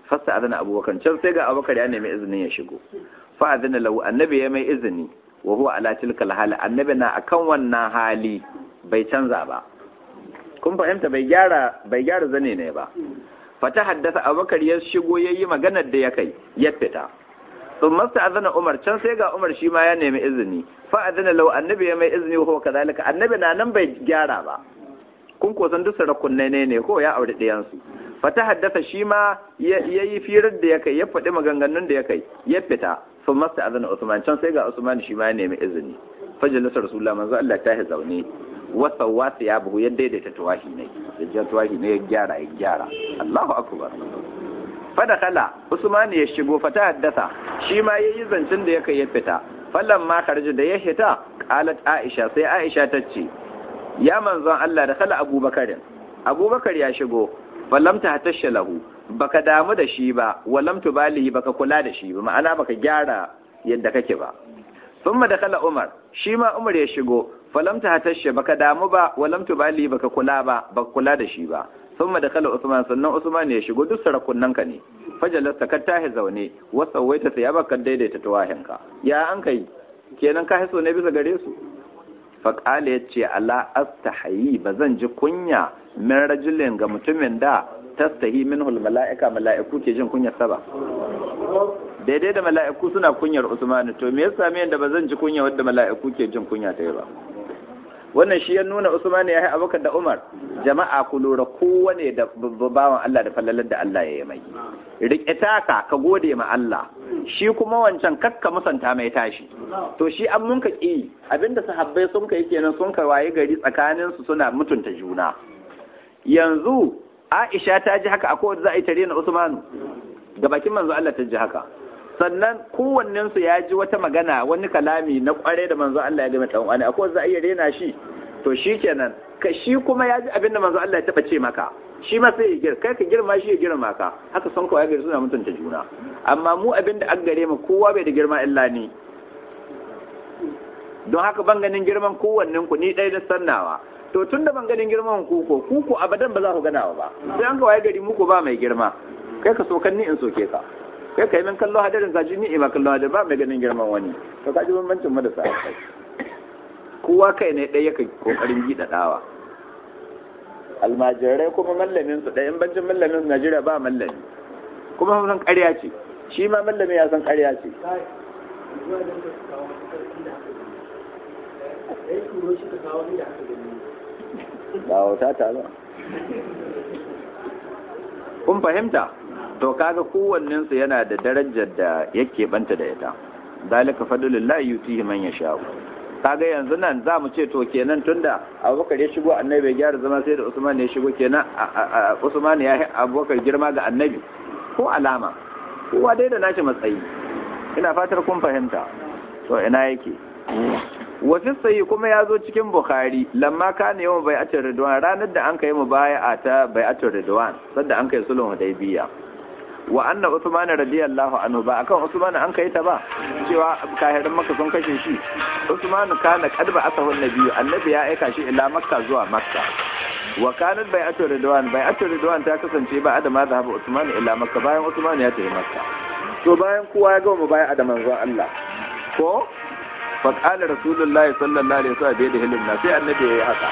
fasta azana abubakar can sai ga abubakar ya nemi izinin ya shigo fa azana lahu annabi ya mai izini wa huwa ala tilkal hali annabi na akan wannan hali bai canza ba kun fahimta bai gyara bai gyara zane ne ba fata haddasa abubakar ya shigo yayi maganar da ya kai ya fita sun masta azana umar can sai ga umar shi ma ya nemi izini fa azana lau annabi ya mai izini ko kazalika annabi na nan bai gyara ba kun ko san duk sarakun ne ne ko ya aure ɗayan su fata haddasa shi ma ya yi firar da ya kai ya faɗi maganganun da ya kai ya fita sun masta azana usman can sai ga usman shi ma ya nemi izini fajalisa rasulullah manzo Allah ta yi zaune wasa wasa ya buhu ya daidaita tuwahi ne ya ja tuwahi ne ya gyara ya gyara Allahu akbar fada kala usman ya shigo fata haddasa shi ma yayi zancin da ya kai ya fita fallan ma karji da ya hita qalat aisha sai aisha ta ce ya manzon Allah da kala abubakarin abubakar ya shigo falam ta hatasha lahu baka damu da shi ba walam tubalihi baka kula da shi ba ma'ana baka gyara yadda kake ba thumma da kala umar shi ma umar ya shigo falam ta hatasha baka damu ba walam tubalihi baka kula ba baka kula da shi ba thumma da kala usman sannan usman ya shigo duk sarakunan ka ne fajalasta ka tahi zaune wasa waita sai ya baka daidaita tawahinka ya an kai kenan ka hiso ne bisa gare su faƙala ya ce ala astahayi ba zan ji kunya min rajulin ga mutumin da tastahi minhul mala'ika mala'iku ke jin kunyar sa ba daidai da mala'iku suna kunyar usmanu to me yasa me da ba zan ji kunya wadda mala'iku ke jin kunya ta ba wannan shi ya nuna usmanu ya yi abubakar da umar jama'a ku lura kowane da bawan Allah da fallalar da Allah ya yi mai riƙe taka ka gode ma Allah shi kuma wancan kakka musanta mai tashi to shi an munka ƙi abinda sahabbai sun kai kenan sun ka waye gari tsakanin su suna mutunta juna yanzu Aisha ta ji haka akwai wanda za a yi tare na Usmanu ga bakin manzo Allah ta ji haka sannan kowannen su ya ji wata magana wani kalami na kware da manzo Allah ya gama dan wani akwai wanda za a yi rena shi to shikenan ka shi kuma ya ji abinda manzo Allah ya taba ce maka shi ma sai ya gir kai ka girma shi ya girma ka haka son kawai gari suna mutunta juna amma mu abin da an gare mu kowa bai da girma illa ni don haka ban ganin girman kowannen ku ni ɗaya da sannawa to tun da ban ganin girman ku ko ku ko abadan ba za ku ganawa ba sai an kawai gari muku ba mai girma kai ka so kan ni in soke ka kai ka yi min kallo hadarin ka ji ni ma kallo hadarin ba mai ganin girman wani to ka ji bambancin mu da sa kowa kai ne ɗaya yake kokarin giɗaɗawa almajirai kuma mallamin su ɗaya in bancin mallamin su Najeriya ba mallami kuma sun san ƙarya ce shi ma mallami ya san ƙarya ce ba wata ta ba kun fahimta to kaga kowannen su yana da darajar da yake banta da ita zalika fadlullahi yutihi man yasha kaga yanzu nan za mu ce to kenan tunda abubakar ya shigo annabi bai gyara zama sai da usman ya shigo kenan usman ya yi abubakar girma ga annabi ko alama kowa dai da nashi matsayi ina fatar kun fahimta to ina yake wafi sayi kuma ya zo cikin bukhari lamma kana yawan bai'atul ridwan ranar da an kai mu bai'a ta bai'atul ridwan sadda an kai sulhun hudaybiya wa anna Usman radiyallahu anhu ba akan Usman an kai ta ba cewa kahirin Makka sun kashe shi Usman kana kadba asahu nabiyyu annabi ya aika shi ila Makka zuwa Makka wa kanat bai'atu ridwan bai'atu ridwan ta kasance ba da ma zahaba Usman ila Makka bayan Usman ya tafi Makka to bayan kowa ya ga mu bai'a da manzon Allah ko fa qala rasulullahi sallallahu alaihi wasallam bai da hilin sai annabi ya yi haka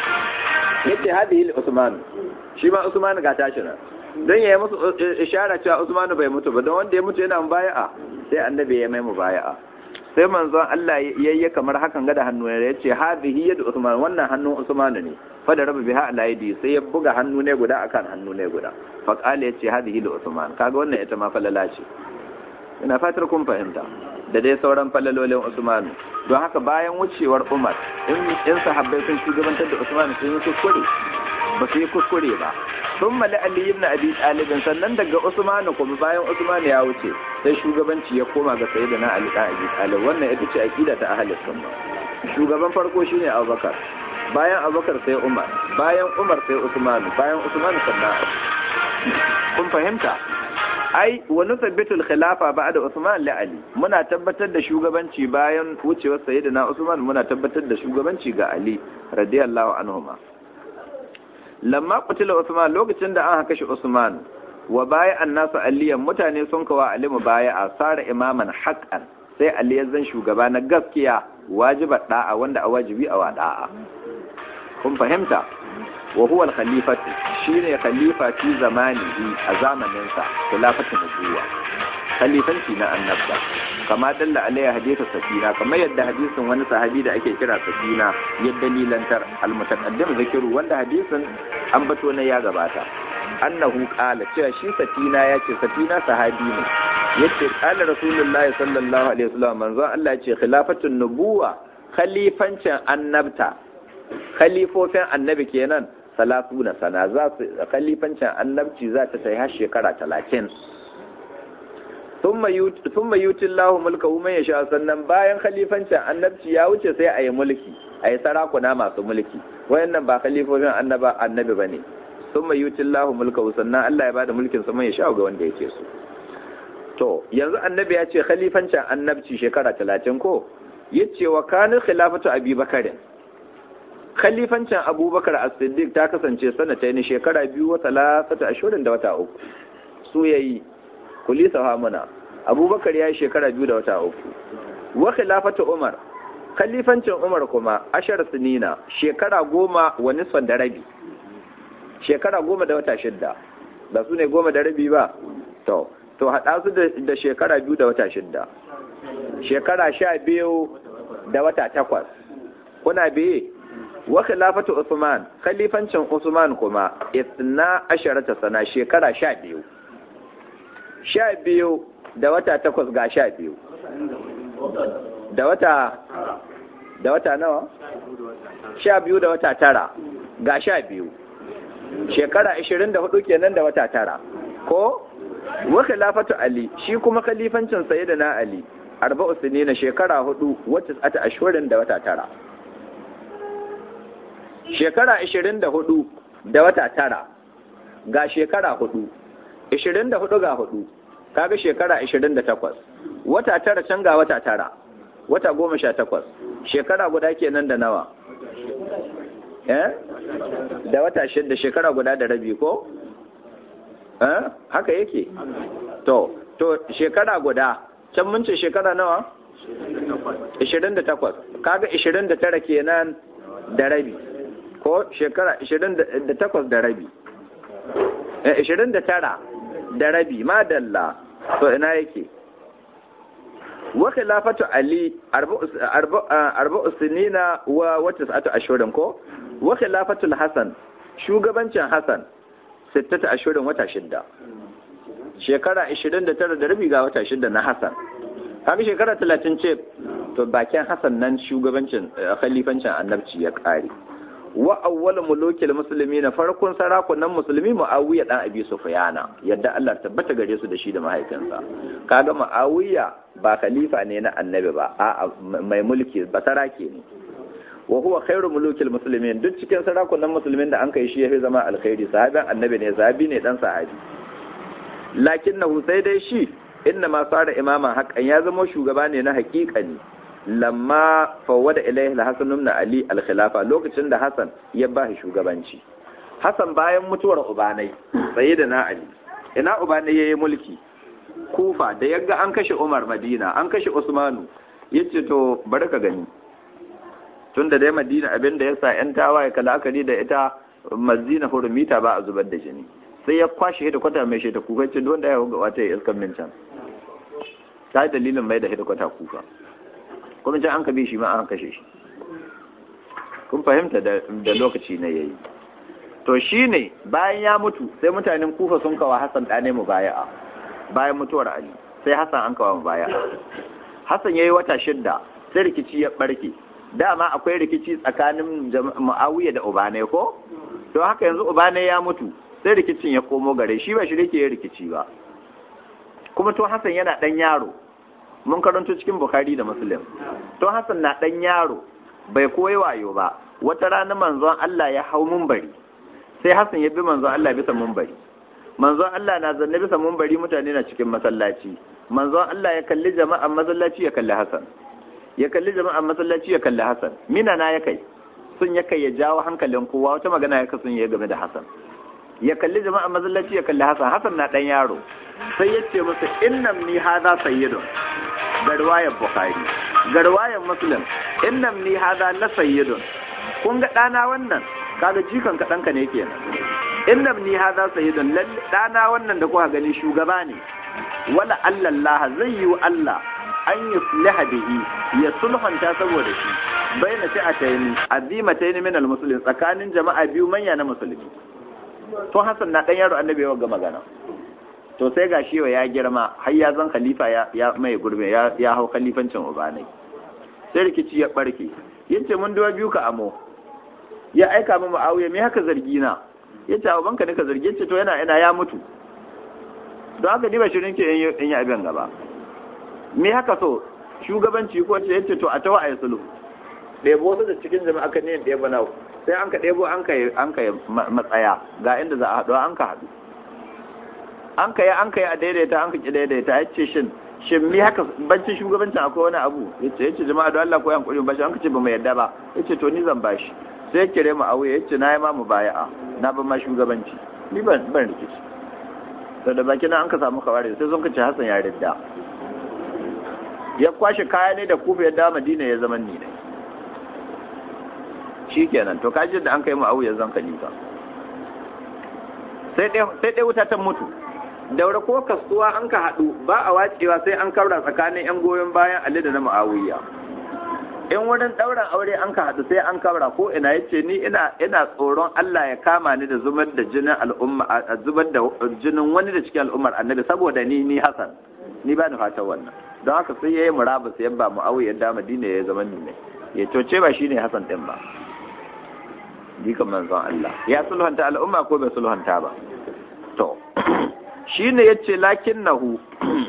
yace hadihi Usman shi ma Usman ga tashi nan don ya yi musu ishara cewa Usmanu bai mutu ba don wanda ya mutu yana mubaya'a sai annabi ya mai mubaya'a sai manzon Allah yayye kamar hakan ga da hannu ya ce hadhihi yadu Usman wannan hannun Usmanu ne fa da rabu biha ala yadi sai ya buga hannu ne guda akan hannu ne guda fa qala ya ce hadhihi li Usman kaga wannan ita ma falala ce ina fatar kun fahimta da dai sauran falalolin Usmanu don haka bayan wucewar Umar in in sahabbai sun shugabantar da Usmanu sun yi kuskure ba su yi kuskure ba sun mali Ali ibn Abi Talib sannan daga Usmanu kuma bayan Usmanu ya wuce sai shugabanci ya koma ga Sayyidina Ali da Abi Talib wannan ita ce aqida ta ahlus sunna shugaban farko shine Abubakar bayan Abubakar sai Umar bayan Umar sai Usmanu bayan Usmanu sannan kun fahimta ai wa nuthabbitul khilafa ba'da Usman li Ali muna tabbatar da shugabanci bayan wucewar Sayyidina Usman muna tabbatar da shugabanci ga Ali radiyallahu anhuma lamma qutila Usman lokacin da an kashe Usman wa baya annasu aliyan mutane sun kawa alimu baya a sara imaman haqqan sai ali ya zan shugaba na gaskiya wajibar da'a wanda a wajibi a wa da'a kun fahimta wa huwa al-khalifatu shine khalifa fi zamanihi a zamanin sa khilafatu nubuwa khalifanci na annabta kama dalla alaiha hadithu safina kamar yadda hadisin wani sahabi da ake kira safina ya dalilantar al-mutaqaddim zikiru wanda hadisin an bato na ya gabata annahu qala cewa shi safina yace safina sahabi ne yace qala rasulullahi sallallahu alaihi wasallam manzo Allah yace khilafatun nubuwa khalifancin annabta khalifofin annabi kenan salatuna sana za su khalifancin annabci za ta tai har shekara talatin thumma yuti Allahu mulka man yasha sannan bayan khalifancin annabci ya wuce sai a yi mulki a yi sarakuna masu mulki wayannan ba khalifofin annaba annabi bane thumma yuti Allahu mulka sannan Allah ya bada mulkin sa man yasha ga wanda yake so to yanzu annabi ya ce khalifancin annabci shekara talatin ko yace wa kana khilafatu abi bakarin khalifancin abubakar as-siddiq ta kasance sanata ne shekara biyu wa talatata ashurin da wata uku su yayi kulisa hamuna abubakar ya yi shekara biyu da wata uku wa khilafatu umar khalifancin umar kuma ashar sinina shekara goma wa nisfan da rabi shekara goma da wata shidda ba su ne goma da rabi ba to to haɗa su da shekara biyu da wata shidda shekara sha biyu da wata takwas kuna biye wa khilafatu Usman khalifancin Usman kuma isna asharata sana shekara sha biyu sha biyu da wata takwas ga sha biyu da wata da wata nawa sha biyu da wata tara ga sha biyu shekara ashirin da hudu kenan da wata tara ko wa khilafatu Ali shi kuma khalifancin sayyidina Ali arba'u sinina shekara hudu wata ata ashhurin da wata tara shekara ashirin da hudu da wata tara ga shekara hudu ashirin da hudu ga hudu kaga shekara ashirin da takwas wata tara can ga wata tara wata goma sha takwas shekara guda kenan da nawa eh da wata shida shekara guda da rabi ko eh haka yake to to shekara guda can mun ce shekara nawa 28 kaga 29 kenan da rabi ko shekara 28 da rabi 29 da rabi madalla to ina yake wa khilafatu ali arba'u sinina wa wata sa'atu ashurin ko wa khilafatu hasan shugabancin hasan sittata ashurin wata shidda shekara 29 da rabi ga wata shidda na hasan kaga shekara 30 ce to bakin hasan nan shugabancin khalifancin annabci ya kare wa awwal mulukil muslimin farkon sarakunan musulmi muawiya dan abi sufyana yadda Allah tabbata gare su da shi da mahaifinsa kaga muawiya ba khalifa ne na annabi ba a mai mulki ba sarake ne wa huwa khairu mulukil muslimin duk cikin sarakunan musulmin da an kai shi yafi zama alkhairi sahabin annabi ne sahabi ne dan sahabi lakinnahu sai dai shi inna ma sara imaman haqqan ya zama shugaba ne na haƙiƙani lamma fawwada ilaihi al-hasan ibn ali al-khilafa lokacin da hasan ya ba shi shugabanci hasan bayan mutuwar ubanai sayyidina ali ina ubanai yayi mulki kufa da yaga an kashe umar madina an kashe usmanu yace to bari ka gani tunda dai madina abinda yasa yan tawaye kalakari da ita mazina hurumita ba a zubar da jini sai ya kwashe hedikwata mai shi ta kuka ce don da ya ga wata ya iskan min can ta yi dalilin mai da hedikwata kuka kuma can an ka bi shi ma an kashe shi kun fahimta da lokaci na yayi to shi ne bayan ya mutu sai mutanen kufa sun kawa hassan ɗane mu baya'a bayan mutuwar ali sai hassan an kawa mu baya'a hassan ya yi wata shidda sai rikici ya ɓarke dama akwai rikici tsakanin mu'awiya da ubane ko to haka yanzu ubane ya mutu sai rikicin ya komo gare shi ba shi rike ya rikici ba kuma to hassan yana ɗan yaro mun karanto cikin Bukhari da Muslim to Hassan na dan yaro bai koyi wayo ba wata rana manzon Allah ya hau munbari sai Hassan ya bi manzon Allah bisa munbari manzon Allah na zanne bisa munbari mutane na cikin masallaci manzon Allah ya kalli jama'an masallaci ya kalli Hassan ya kalli jama'an masallaci ya kalli Hassan mina na ya kai sun ya kai ya jawo hankalin kowa wata magana ya kasun ya game da Hassan ya kalli jama'a masallaci ya kalli Hassan Hassan na dan yaro sai ya ce musu innam ni hadha sayyidun garwayar Bukhari garwayar Muslim innam ni hadha la sayyidun kun ga dana wannan kaga jikan ka danka ne kenan innam ni hadha sayyidun lalle dana wannan da kuka gani shugaba ne wala Allah zai yi wa Allah an yusliha bihi ya sulhanta saboda shi baina fi'atayn azimatayn min almuslimin tsakanin jama'a biyu manya na musulmi to Hassan na dan yaro annabi ya ga magana to sai ga shi ya girma har ya zan khalifa ya ya mai gurbe ya ya hau khalifancin ubanai sai rikici ya barke yace mun duwa biyu ka amo ya aika mu Muawiya me haka zargi na yace abanka ne ka zargi yace to yana ina ya mutu don haka ni ba shirin ke in yi abin gaba me haka so shugabanci ko ce yace to a tawa a yi sulhu ɗebo wasu da cikin jama'a kan yin ɗebo na sai an ka ɗebo an ka an ka matsaya ga inda za a haɗu an ka haɗu an ka yi an ka yi a daidaita an ka ki daidaita ya ce shin shin mi haka bancin shugabancin akwai wani abu yace yace jama'a don Allah ko yan kuɗi bashi an ka ce ba mu yadda ba yace to ni zan bashi sai ya kire mu auye yace na yi ma mu baya'a na ban ma shugabanci ni ban ban rikici to da baki nan an ka samu kawari sai sun kace Hassan ya ridda ya kwashe kaya ne da kufa ya da Madina ya zama ni ne shikenan to kaji da an kai mu auye zan khalifa sai dai sai dai wuta ta mutu daura ko kasuwa an ka haɗu ba a wacewa sai an kaura tsakanin 'yan goyon bayan Ali da na Muawiya in wurin ɗauran aure an ka haɗu sai an kaura ko ina ya ce ni ina ina tsoron Allah ya kama ni da zubar da jinin al'umma a zubar da jinin wani da cikin al'ummar annabi saboda ni ni Hassan ni ba ni fatan wannan don haka sai yayi murabus ya ba Muawiya da Madina ya zama ni ne ya toce ba shine Hassan din ba dikan manzon Allah ya sulhanta al'umma ko bai sulhanta ba to shine yace lakinnahu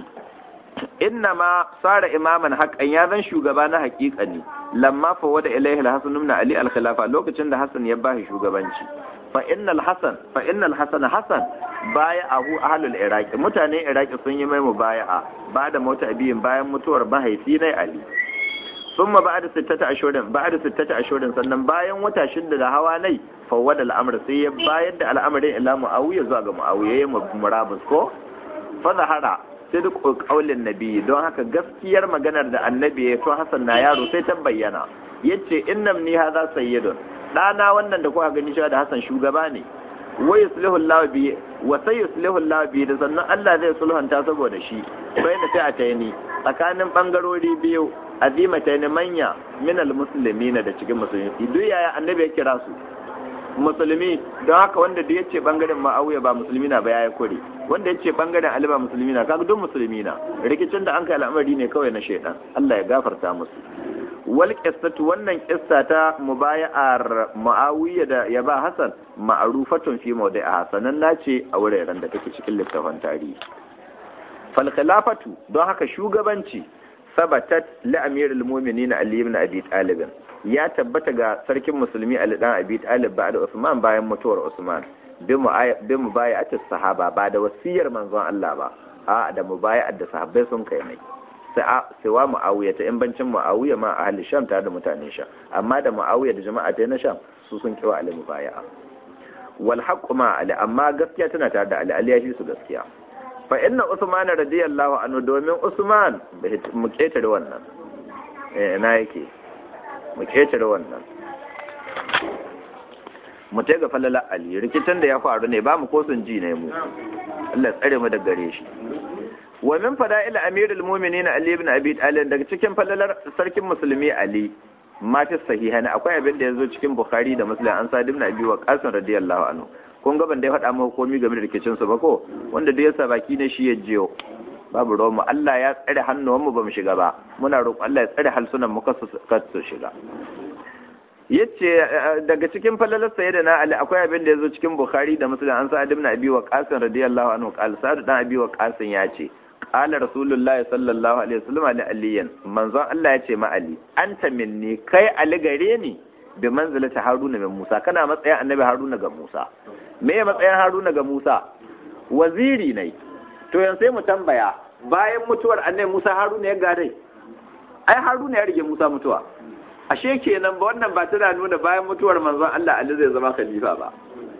inna ma sara imaman haƙan ya zan shugaba na haƙiƙa ne lamma fa wada ilaihi al-hasan ibn ali al-khilafa lokacin da hasan ya bashi shugabanci fa innal hasan fa innal hasan hasan baya ahu ahlul iraq mutanen iraq sun yi mai mubaya'a ba da mota abiyin bayan mutuwar mahaifi na ali summa ba'da sittata ashurin ba'da sittata ashurin sannan bayan wata shida da hawa nai fawwada al'amr sai ya bayar da al'amarin ila muawiya zuwa ga muawiya ya murabus ko fa zahara sidq qaulin nabi don haka gaskiyar maganar da annabi ya to hasan na yaro sai ta bayyana yace innam ni hadha sayyidun dana wannan da kuka gani cewa da hasan shugaba ne wa yuslihu Allah bi wa sayuslihu Allah bi da sannan Allah zai sulhunta saboda shi bayna sai a tayni tsakanin bangarori biyu azimatayn manya min almuslimina da cikin musulmi duk yaya annabi ya kira su musulmi don haka wanda da yace bangaren ma'awiya ba musulmi na ba ya kore wanda yace bangaren ali ba musulmi na kaga duk musulmi na rikicin da an kai al'amari ne kawai na shaidan Allah ya gafarta musu wal qissatu wannan qissa ta mubaya'ar muawiya da ya ba hasan ma'rufatun fi mawdi'a sanan nace a wuraren da take cikin littafin tarihi fal khilafatu don haka shugabanci sabatat li amirul mu'minin ali ibn abi talib ya tabbata ga sarkin musulmi Ali dan Abi Talib ba da Usman bayan mutuwar Usman bi mubayi'atis sahaba ba da wasiyar manzon Allah ba a da mubayi'at da sahabbai sun kai mai sai wa Muawiya ta in bancin Muawiya ma ahli Sham tare da mutanen Sham amma da Muawiya da jama'a ta na Sham su sun kiwa Ali mubayi'a wal haqqu ma Ali amma gaskiya tana tare da Ali Ali ya shi su gaskiya fa inna Usman radiyallahu anhu domin Usman mu ketare wannan eh na yake mu ketare wannan mu ta ga falala ali rikicin da ya faru ne ba mu kosun ji ne mu Allah tsare mu daga gare shi wa min fada'il amirul mu'minin ali ibn abi talib daga cikin falalar sarkin musulmi ali ma fi sahiha ne akwai abin da yazo cikin bukhari da muslim an sa ibn abi waqas radiyallahu anhu kun ga ban dai faɗa muku komai game da rikicin su ba ko wanda duk yasa baki ne shi ya jiyo babu ruwan mu Allah ya tsare hannuwan mu bamu shiga ba muna roƙon Allah ya tsare halsunan mu kasu kasu shiga yace daga cikin falalar sayyidina Ali akwai abin da yazo cikin Bukhari da Muslim an sa ibn Abi Waqqas radiyallahu anhu qala sa'd dan Abi Waqqas ya ce qala rasulullahi sallallahu alaihi wasallam ali aliyan manzon Allah ya ce ma Ali anta minni kai Ali gare ni bi manzilati Haruna min Musa kana matsayin annabi Haruna ga Musa me ya matsayin Haruna ga Musa waziri ne to yanzu sai mu tambaya bayan mutuwar annabi Musa Haruna ya gare ai Haruna ya rige Musa mutuwa ashe kenan ba wannan ba tana nuna bayan mutuwar manzon Allah Ali zai zama khalifa ba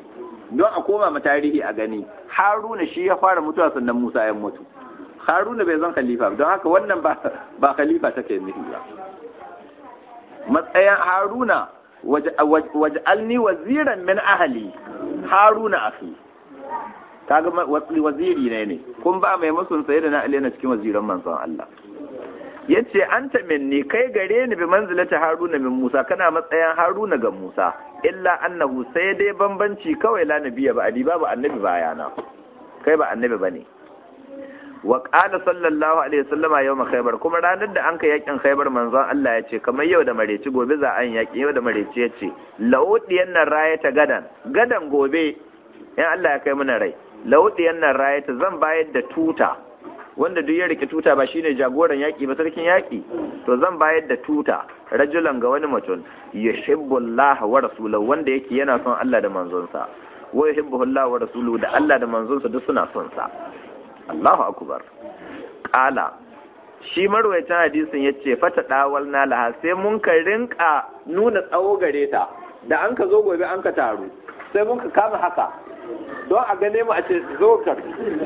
don a koma ma tarihi a gani haruna shi ya fara mutuwa sannan musa ya mutu haruna bai zan khalifa don haka wannan ba ba khalifa take nufi ba matsayin haruna waj'alni waziran min ahli haruna akhi kaga waziri ne ne kun ba mai musun sai da na ali na cikin waziran manzon Allah yace anta minni kai gare ni bi manzilati haruna min musa kana matsayin haruna ga musa illa annahu sai dai bambanci kawai la nabiyya ba ali babu annabi bayana kai ba annabi bane wa qala sallallahu alaihi wasallam yawma khaybar kuma ranar da anka yakin khaybar manzon Allah ya ce kamar yau da mareci gobe za an yaki yau da mareci ya ce laudiyan nan rayata gadan gadan gobe in Allah ya kai mana rai laudiyan nan rayata zan bayar da tuta wanda duk ya rike tuta ba shine jagoran yaki ba sarkin yaki to zan bayar da tuta rajulan ga wani mutum yuhibbu Allah wa rasulahu wanda yake yana son Allah da manzonsa wa yuhibbu Allah wa rasuluhu da Allah da manzonsa duk suna son sa Allahu akbar qala shi marwayacin hadisin yace fata dawal na laha sai mun ka rinka nuna tsawo gare ta da an ka zo gobe an ka taru sai mun ka kama haka don a gane mu a ce zo ka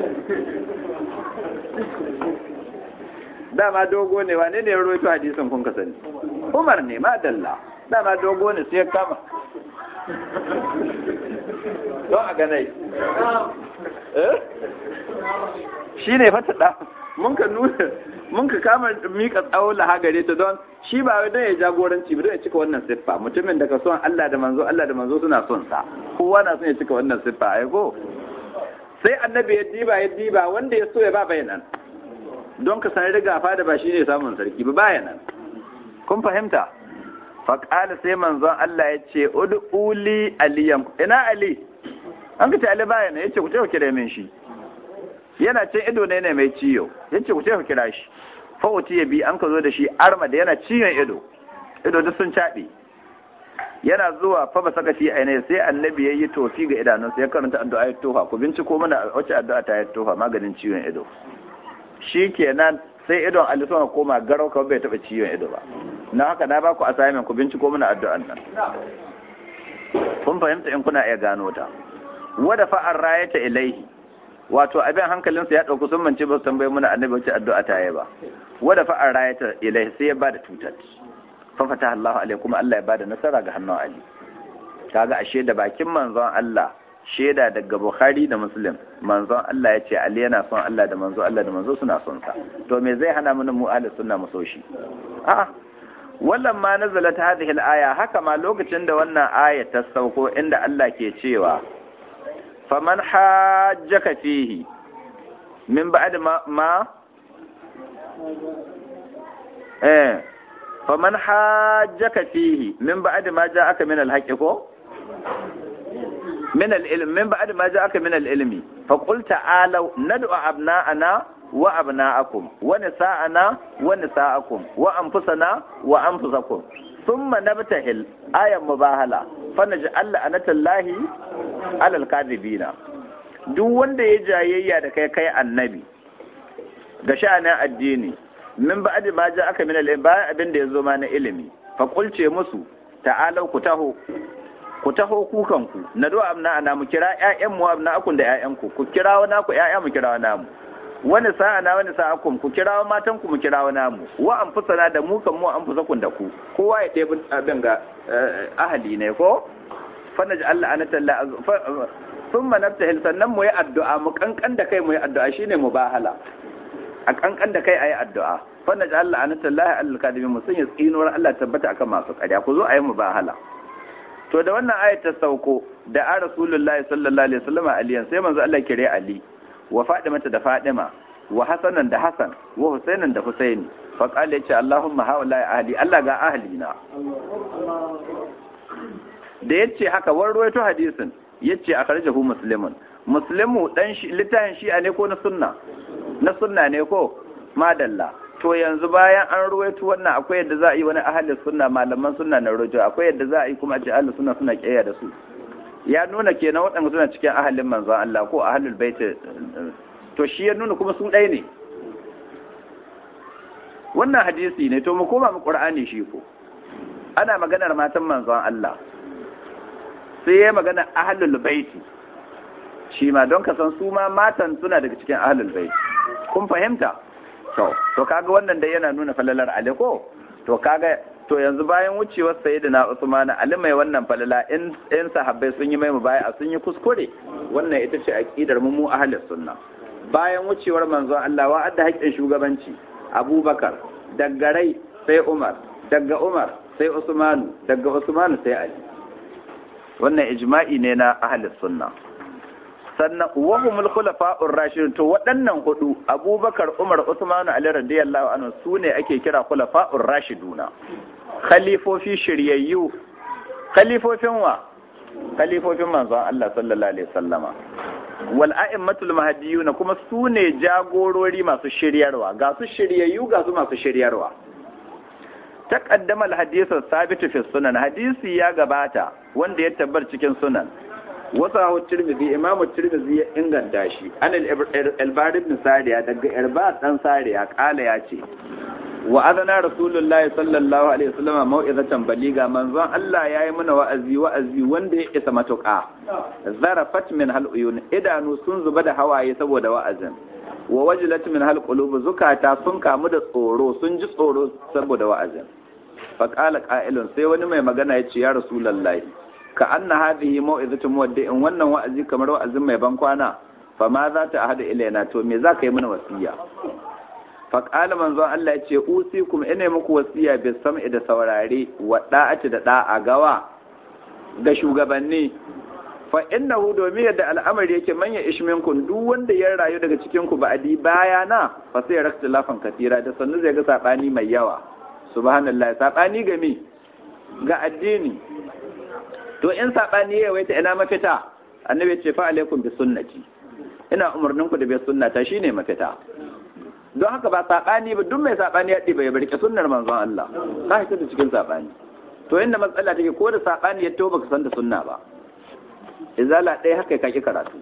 dama dogo ne wane ne ya rawaito hadisin kun ka sani Umar ne ma dalla dama dogo ne sai ya kama don a ganai shi ne fata da mun ka nuna mun ka kama mika tsawo laha gare ta don shi ba wai don ya jagoranci ba don ya cika wannan siffa mutumin da ka son Allah da manzo Allah da manzo suna son sa kowa na son ya cika wannan siffa ai ko sai annabi ya diba ya diba wanda ya so ya ba bayanan don ka san riga fa da ba shi ne samun sarki ba bayanan kun fahimta faƙala sai manzon Allah ya ce ud'uli aliyam ina ali an ka ce ali bayana yace ku ce ku kira min shi yana cin ido ne ne mai ciyo yace ku ce ku kira shi fa ya bi an ka zo da shi arma da yana ciyon ido ido duk sun caɓe yana zuwa fa ba saka fi ainihi sai annabi yayi tofi ga idanunsa ya karanta addu'a ya tofa ku binciko mana wace addu'a ta ya tofa maganin ciwon ido shikenan sai idon Ali sun koma garau kawai bai taba ciwon ido ba na haka na baku assignment ku binciko mana addu'an nan kun fahimta in kuna iya gano ta wada fa'ar rayata ilaihi wato abin hankalinsa ya ɗauki sun mance ba su tambayi mana annabi wace addu'a ta yi ba wada fa'ar rayata ilaihi sai ya bada tutar fa fata Allah alaihi kuma Allah ya bada nasara ga hannun Ali kaga ashe da bakin manzon Allah shaida daga Bukhari da Muslim manzon Allah ya ce Ali yana son Allah da manzo Allah da manzo suna son sa to me zai hana mu mu ahli sunna mu so shi a'a wallan ma nazalat hadhihi al-aya haka ma lokacin da wannan aya ta sauko inda Allah ke cewa faman hajjaka fihi min ba'd ma, ma eh faman hajjaka fihi min ba'd ma ja'aka min al-haqqi ko من العلم من بعد ما جاءك من العلم فقل تعالوا ندعو أبناءنا وأبناءكم ونساءنا ونساءكم وأنفسنا وأنفسكم ثم نبتهل آية مباهلة فنجعل لعنة الله على الكاذبين duk wanda ya jayayya da kai kai annabi ga sha'anin addini min ba'd ma ja aka min al bayan abin da ya zo ma na ilimi fa kulce musu ta'alau ku taho ku taho kukanku na do amna ana mu kira ƴaƴan mu amna akun da ƴaƴan ku ku kira wani ku ƴaƴa mu kira wani mu wani sa'a na wani sa'a kun ku kira matan ku mu kira wani mu wa anfusana da mu kan mu anfusakun da ku kowa ya ɗebi abin ga ahali ne ko fa naji Allah anata Allah thumma nabtahil sannan mu yi addu'a mu kankan da kai mu yi addu'a shine mubahala a kankan da kai ayi addu'a fa naji Allah anata Allah al-kadimin mu sun yi tsinuwar Allah tabbata akan masu ƙarya ku zo ayi mubahala to da wannan ayat ta sauko da a rasulullahi sallallahu alaihi wasallam aliyan sai manzo Allah kire ali wa fadimata da fadima wa hasanan da hasan wa husainan da husaini fa qala yace allahumma haula ahli Allah ga ahli na da yace haka war ruwaito hadisin yace akhrajahu muslimun muslimu dan shi littafin shi'a ne ko na sunna na sunna ne ko madalla to yanzu bayan an ruwaito wannan akwai yadda za a yi wani ahalin sunna malaman sunna na rujo akwai yadda za a yi kuma a ce ahalin sunna suna kiyaye da su ya nuna kenan waɗanda suna cikin ahalin manzon Allah ko ahalul bait to shi ya nuna kuma su ɗaya ne wannan hadisi ne to mu koma mu qur'ani shi ko ana maganar matan manzon Allah sai ya magana ahalul bait shi ma don ka san su ma matan suna daga cikin ahlul bait kun fahimta to to kaga wannan dai yana nuna falalar ali ko to kaga to yanzu bayan wucewar sayyidina Usman Ali mai wannan falala in in sahabbai sun yi mai mubaya sun yi kuskure wannan ita ce aqidar mu mu ahlus sunna bayan wucewar manzon Allah wa adda haƙƙin shugabanci Abubakar daga rai sai Umar daga Umar sai Usmanu daga Usmanu sai Ali wannan ijma'i ne na ahlus sunna sannan wahumul khulafa'ur rashidun to waɗannan hudu Abubakar Umar Usman Ali radiyallahu anhu sune ake kira khulafa'ur rashiduna khalifofi shiryayyu khalifofin wa khalifofin manzon Allah sallallahu alaihi wasallama wal a'immatul mahdiyun kuma sune jagorori masu shiryarwa ga su shiryayyu ga su masu shiryarwa taqaddama al-hadith as-sabit fi sunan hadisi ya gabata wanda ya tabbar cikin sunan wasu tirmidhi imamu tirmidhi ya inganta shi an al-albari ibn sariya daga irba dan sariya kala ya ce wa adana rasulullahi sallallahu alaihi wasallam mau'izatan baliga manzon Allah yayi mana wa'azi wa'azi wanda ya isa matuƙa zarafat min hal uyun idanu sun zuba da hawaye saboda wa'azin wa wajilat min hal qulub zukata sun kamu da tsoro sun ji tsoro saboda wa'azin fa qala qa'ilun sai wani mai magana ya ce ya rasulullahi ka anna hadhihi mau'izatu muwaddi'in wannan wa'azi kamar wa'azin mai ban kwana fa ma za ta ahada ilaina to me za ka yi mana wasiya fa qala manzon Allah ya ce usikum ina muku wasiya bi sam'i da saurare wa da'ati da da'a gawa ga shugabanni fa innahu domin yadda al'amari yake manya ishminkun duk wanda ya rayu daga cikin ku ba'adi baya na fa sai rakta lafan katira da sannu zai ga sabani mai yawa subhanallah sabani ga me ga addini to in saɓani ya waita ina mafita annabi ce fa alaikum bi sunnati ina umarnin ku da bi sunnata shine mafita don haka ba saɓani ba duk mai saɓani ya ɗiba ya barke sunnar manzon Allah ka hita da cikin saɓani to inda matsala take ko da saɓani ya to baka san da sunna ba izala ɗaya haka ka ki karatu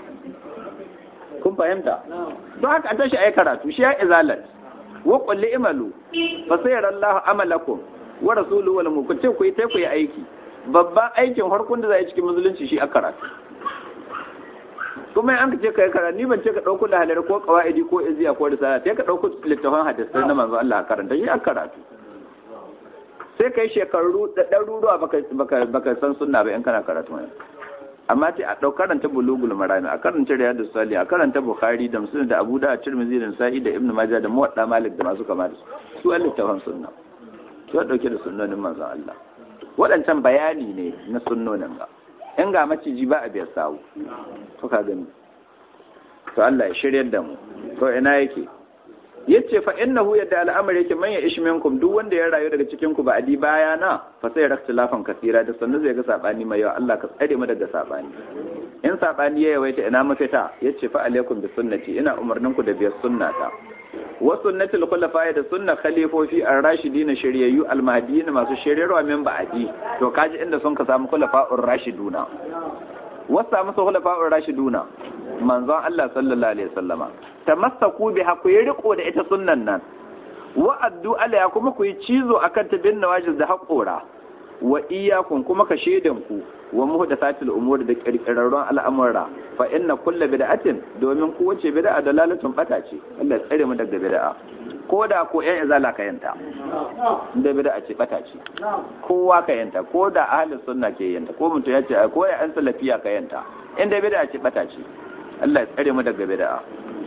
kun fahimta don haka an tashi ayi karatu shi ya izalat wa qul imalu fa sayarallahu amalakum wa rasuluhu wal mu'min ku yi ku yi aiki babban aikin harkun da za a yi cikin musulunci shi a karatu kuma an ce ka yi karatu ni ban ce ka ɗauko lahalar ko kawa'idi ko iziya ko risala sai ka ɗauko littafin hadisai na manzo Allah a karanta shi a karatu sai ka yi shekaru da ɗaruruwa baka san sunna ba in kana karatu ne amma ce a ɗau karanta bulugul marami a karanta riyadu sali a karanta bukhari da musulun da abu da tirmidhi da sa'i da ibnu majah da muwadda malik da masu kama da su su an littafin sunna su ya ɗauke da sunnonin manzon Allah waɗancan bayani ne na sunnonin ba in ga maciji ba a biyar sawu to ka gani to Allah ya shiryar da mu to ina yake yace fa innahu yadda al'amari yake man ya ishi minkum duk wanda ya rayu daga cikin ku ba adi baya na fa sai raktilafan kasira da sannu zai ga sabani mai yawa Allah ka tsare mu daga sabani in sabani ya yawaita ina mafita yace fa alaikum bi sunnati ina umarnin ku da biyar sunnata wa sunnatul khulafa da sunna khalifofi ar-rashidin shiryayyu al-mahdiyyin masu shiryarwa min ba'di to kaji inda sun ka samu khulafa'ur rashiduna wasa musu khulafa'ur rashiduna manzon Allah sallallahu alaihi wasallama tamassaku bi haku yi riko da ita sunnan nan wa addu alaiha kuma ku yi cizo akan ta bin nawajil da haƙora wa iyyakum kuma ka shedan ku wa muhdathatil umuri da kirkirarrun al'amura fa inna kullu bid'atin domin ku wace bid'a dalalatun bata ce Allah ya tsare mu daga bid'a ko da ko ƴan izala ka yanta da bid'a ce bata ce kowa ka yanta ko da ahli sunna ke yanta ko mutum ya ce ko ya an salafiya ka yanta inda bid'a ce bata ce Allah ya tsare mu daga bid'a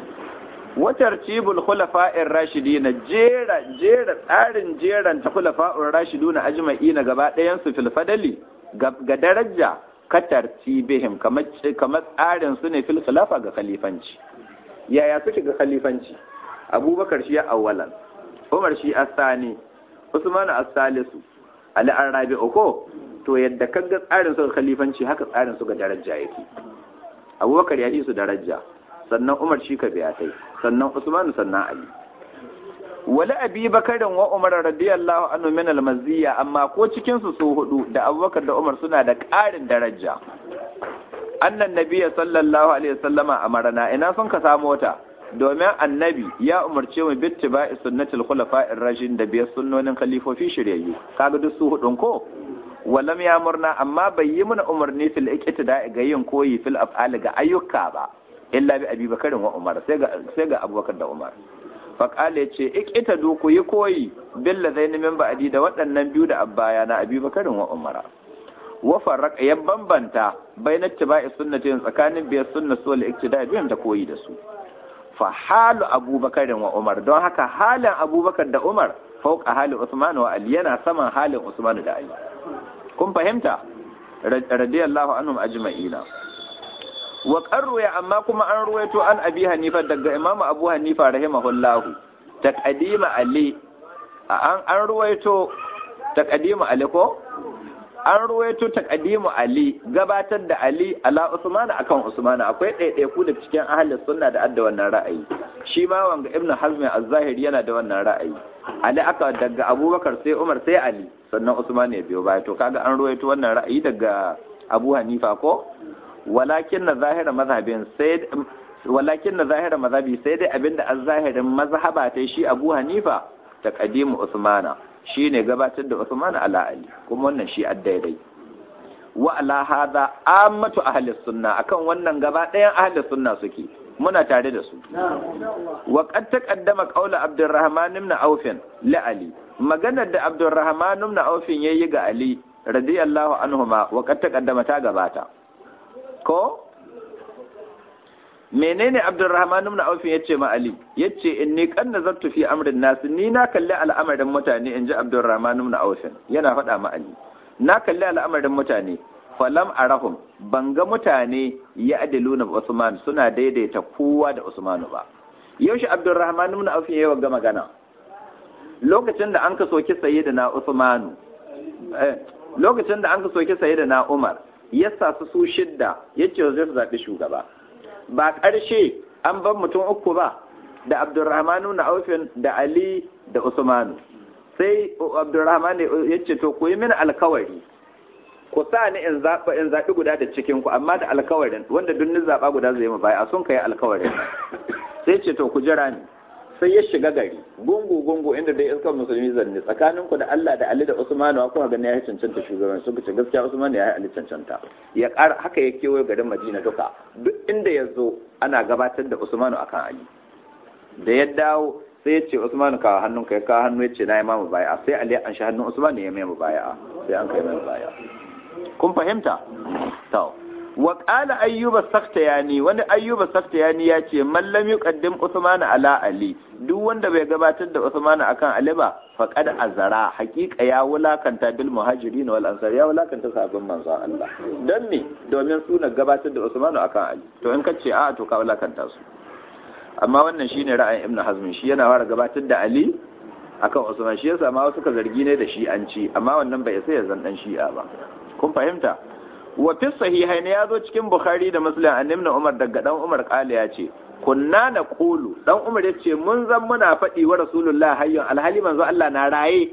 watar cibul khulafa'ir rashidina jera jera tsarin jeran ta khulafa'ur rashiduna ajma'ina gaba ɗayan su fil fadali ga daraja ka tartibihim kamar kamar tsarin su ne fil khilafa ga khalifanci yaya suke ga khalifanci abubakar shi ya awwalan umar shi asani usman as-salisu ali arabi ko to yadda kaga tsarin su ga khalifanci haka tsarin su ga daraja yake abubakar ya yi su daraja sannan umar shi ka biya tai sannan usman sannan ali wala abi bakarin wa umar radiyallahu anhu min al-maziyya amma ko cikin su su hudu da abubakar da umar suna da ƙarin daraja annan nabiyya sallallahu alaihi wasallama amarna ina sun ka samu wata domin annabi ya umarce mu bittiba'i sunnatul khulafa'ir rashidin da biyar sunnonin khalifofi shiryayyu kaga duk su hudun ko walam ya murna amma bai yi mana umarni fil iqtida ga yin koyi fil af'ali ga ayyuka ba illa bi abi bakarin wa umar sai ga sai ga abubakar da umar fa qala yace iqtadu ku yi koyi bil ladaini min ba'di da waɗannan biyu da abbaya na abi bakarin wa umara wa farraqa ya bambanta bainat tibai sunnatin tsakanin biyar sunna su wal iqtida biyan ta koyi da su fa halu abubakarin wa umar don haka halin abubakar da umar fauka halin usman wa ali yana saman halin usman da ali kun fahimta radiyallahu anhum ajma'ina wa qarruya amma kuma an ruwaito an abi hanifa daga imam abu hanifa rahimahullahu taqdima ali an an ruwaito taqdima ali ko an ruwaito taqdimu ali gabatar da ali ala usman akan usman akwai ɗaiɗaiku da cikin ahlus sunna da adda wannan ra'ayi shi ma wanga ibn hazm az-zahiri yana da wannan ra'ayi ali aka daga abubakar sai umar sai ali sannan usman ya biyo baya to kaga an ruwaito wannan ra'ayi daga abu hanifa ko walakin na zahira mazhabin sai walakin na zahira mazhabi sai dai abinda az-zahirin mazhaba ta shi abu hanifa taqdimu usmana shi ne gabatar da Usman ala Ali kuma wannan shi daidai wa ala hadha ammatu ahli sunna akan wannan gaba ɗayan ahli sunna suke muna tare da su wa qad taqaddama qawla Abdurrahman ibn Auf li Ali maganar da Abdurrahman ibn Auf yayi ga Ali radiyallahu anhuma wa qad taqaddama ta gabata ko menene Abdurrahman ibn Auf yace ma Ali yace inni kan nazartu fi amrin nas ni na kalli al'amarin mutane inji Abdurrahman ibn Auf yana faɗa ma Ali na kalli al'amarin mutane falam arahum ban ga mutane ya adiluna Usman suna daidaita kowa da Usman ba yaushe Abdurrahman ibn Auf yayi wa magana lokacin da an ka soki sayyidina Usman lokacin da an ka soki sayyidina Umar yasa su su shidda yace zai zabi shugaba ba ƙarshe an ban mutum uku ba da abdurrahmanu na aufin da ali da usmanu sai abdurrahman ya ce to ku yi mini alkawari ku sa ni in zaɓa in zaɓi guda da cikin ku amma da alkawarin wanda duk ni zaɓa guda zai mu baya sun kai alkawarin sai ce to ku jira ni sai ya shiga gari gungu gungu inda dai iskar musulmi zanne tsakanin ku da Allah da Ali da Usmanu ko ga ya cancanta shugaban sun ce gaskiya Usmanu ya yi Ali cancanta ya ƙara haka ya kewaye garin Madina duka duk inda ya zo ana gabatar da Usmanu akan Ali da ya dawo sai ya ce Usmanu kawo hannun ka ya kawo hannu ya ce na yi mamu baya sai Ali an shi hannun Usmanu ya mai mu baya sai an kai mai baya kun fahimta to wa qala ayyuba saftayani wani ayyuba saftayani ya ce man lam yuqaddim Usman ala Ali duk wanda bai gabatar da Usman akan Ali ba faqad azara haqiqa ya wulakanta bil muhajirin wal ansar ya wulakanta sahabban manzon Allah dan me domin suna gabatar da Usman akan Ali to in kace a to ka wulakanta su amma wannan shine ra'ayin Ibn Hazm shi yana fara gabatar da Ali akan Usman shi yasa ma wasu ka zargi ne da shi an ci amma wannan bai sai ya zan dan shi'a ba kun fahimta wa fi sahihaini ya zo cikin bukhari da muslim an nimna umar daga dan umar kala ya ce kunna na kulu dan umar ya ce mun zan muna faɗi wa rasulullah hayyun alhali manzo Allah na raye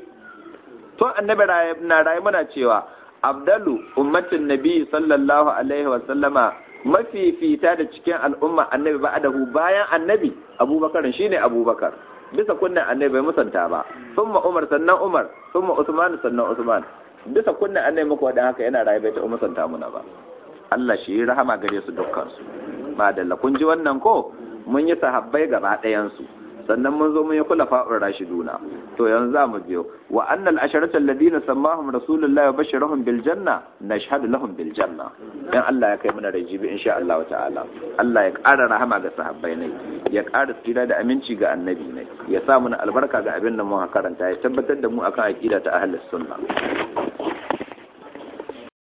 to annabi raye na raye muna cewa abdalu ummatin nabi sallallahu alaihi wa sallama mafifita da cikin al'umma annabi ba'dahu bayan annabi abubakar shine abubakar bisa kunnan annabi bai musanta ba summa umar sannan umar summa usman sannan usman bisa kunnan annai muku wadan haka yana rayu bai ta umusanta muna ba Allah shi yi rahama gare su dukkan su madalla kun ji wannan ko mun yi sahabbai gaba ɗayan su sannan mun zo mun yi kula fa'ur rashiduna to yanzu za mu biyo wa annal asharatu alladhina sammahum rasulullahi wa basharahum bil janna nashhadu lahum bil janna dan Allah ya kai mana rajibi insha Allah ta'ala Allah ya ƙara rahama ga sahabbai ne ya ƙara tsira da aminci ga annabi ne ya sa mana albarka ga abin da mu karanta ya tabbatar da mu akan aqida ta ahlus sunna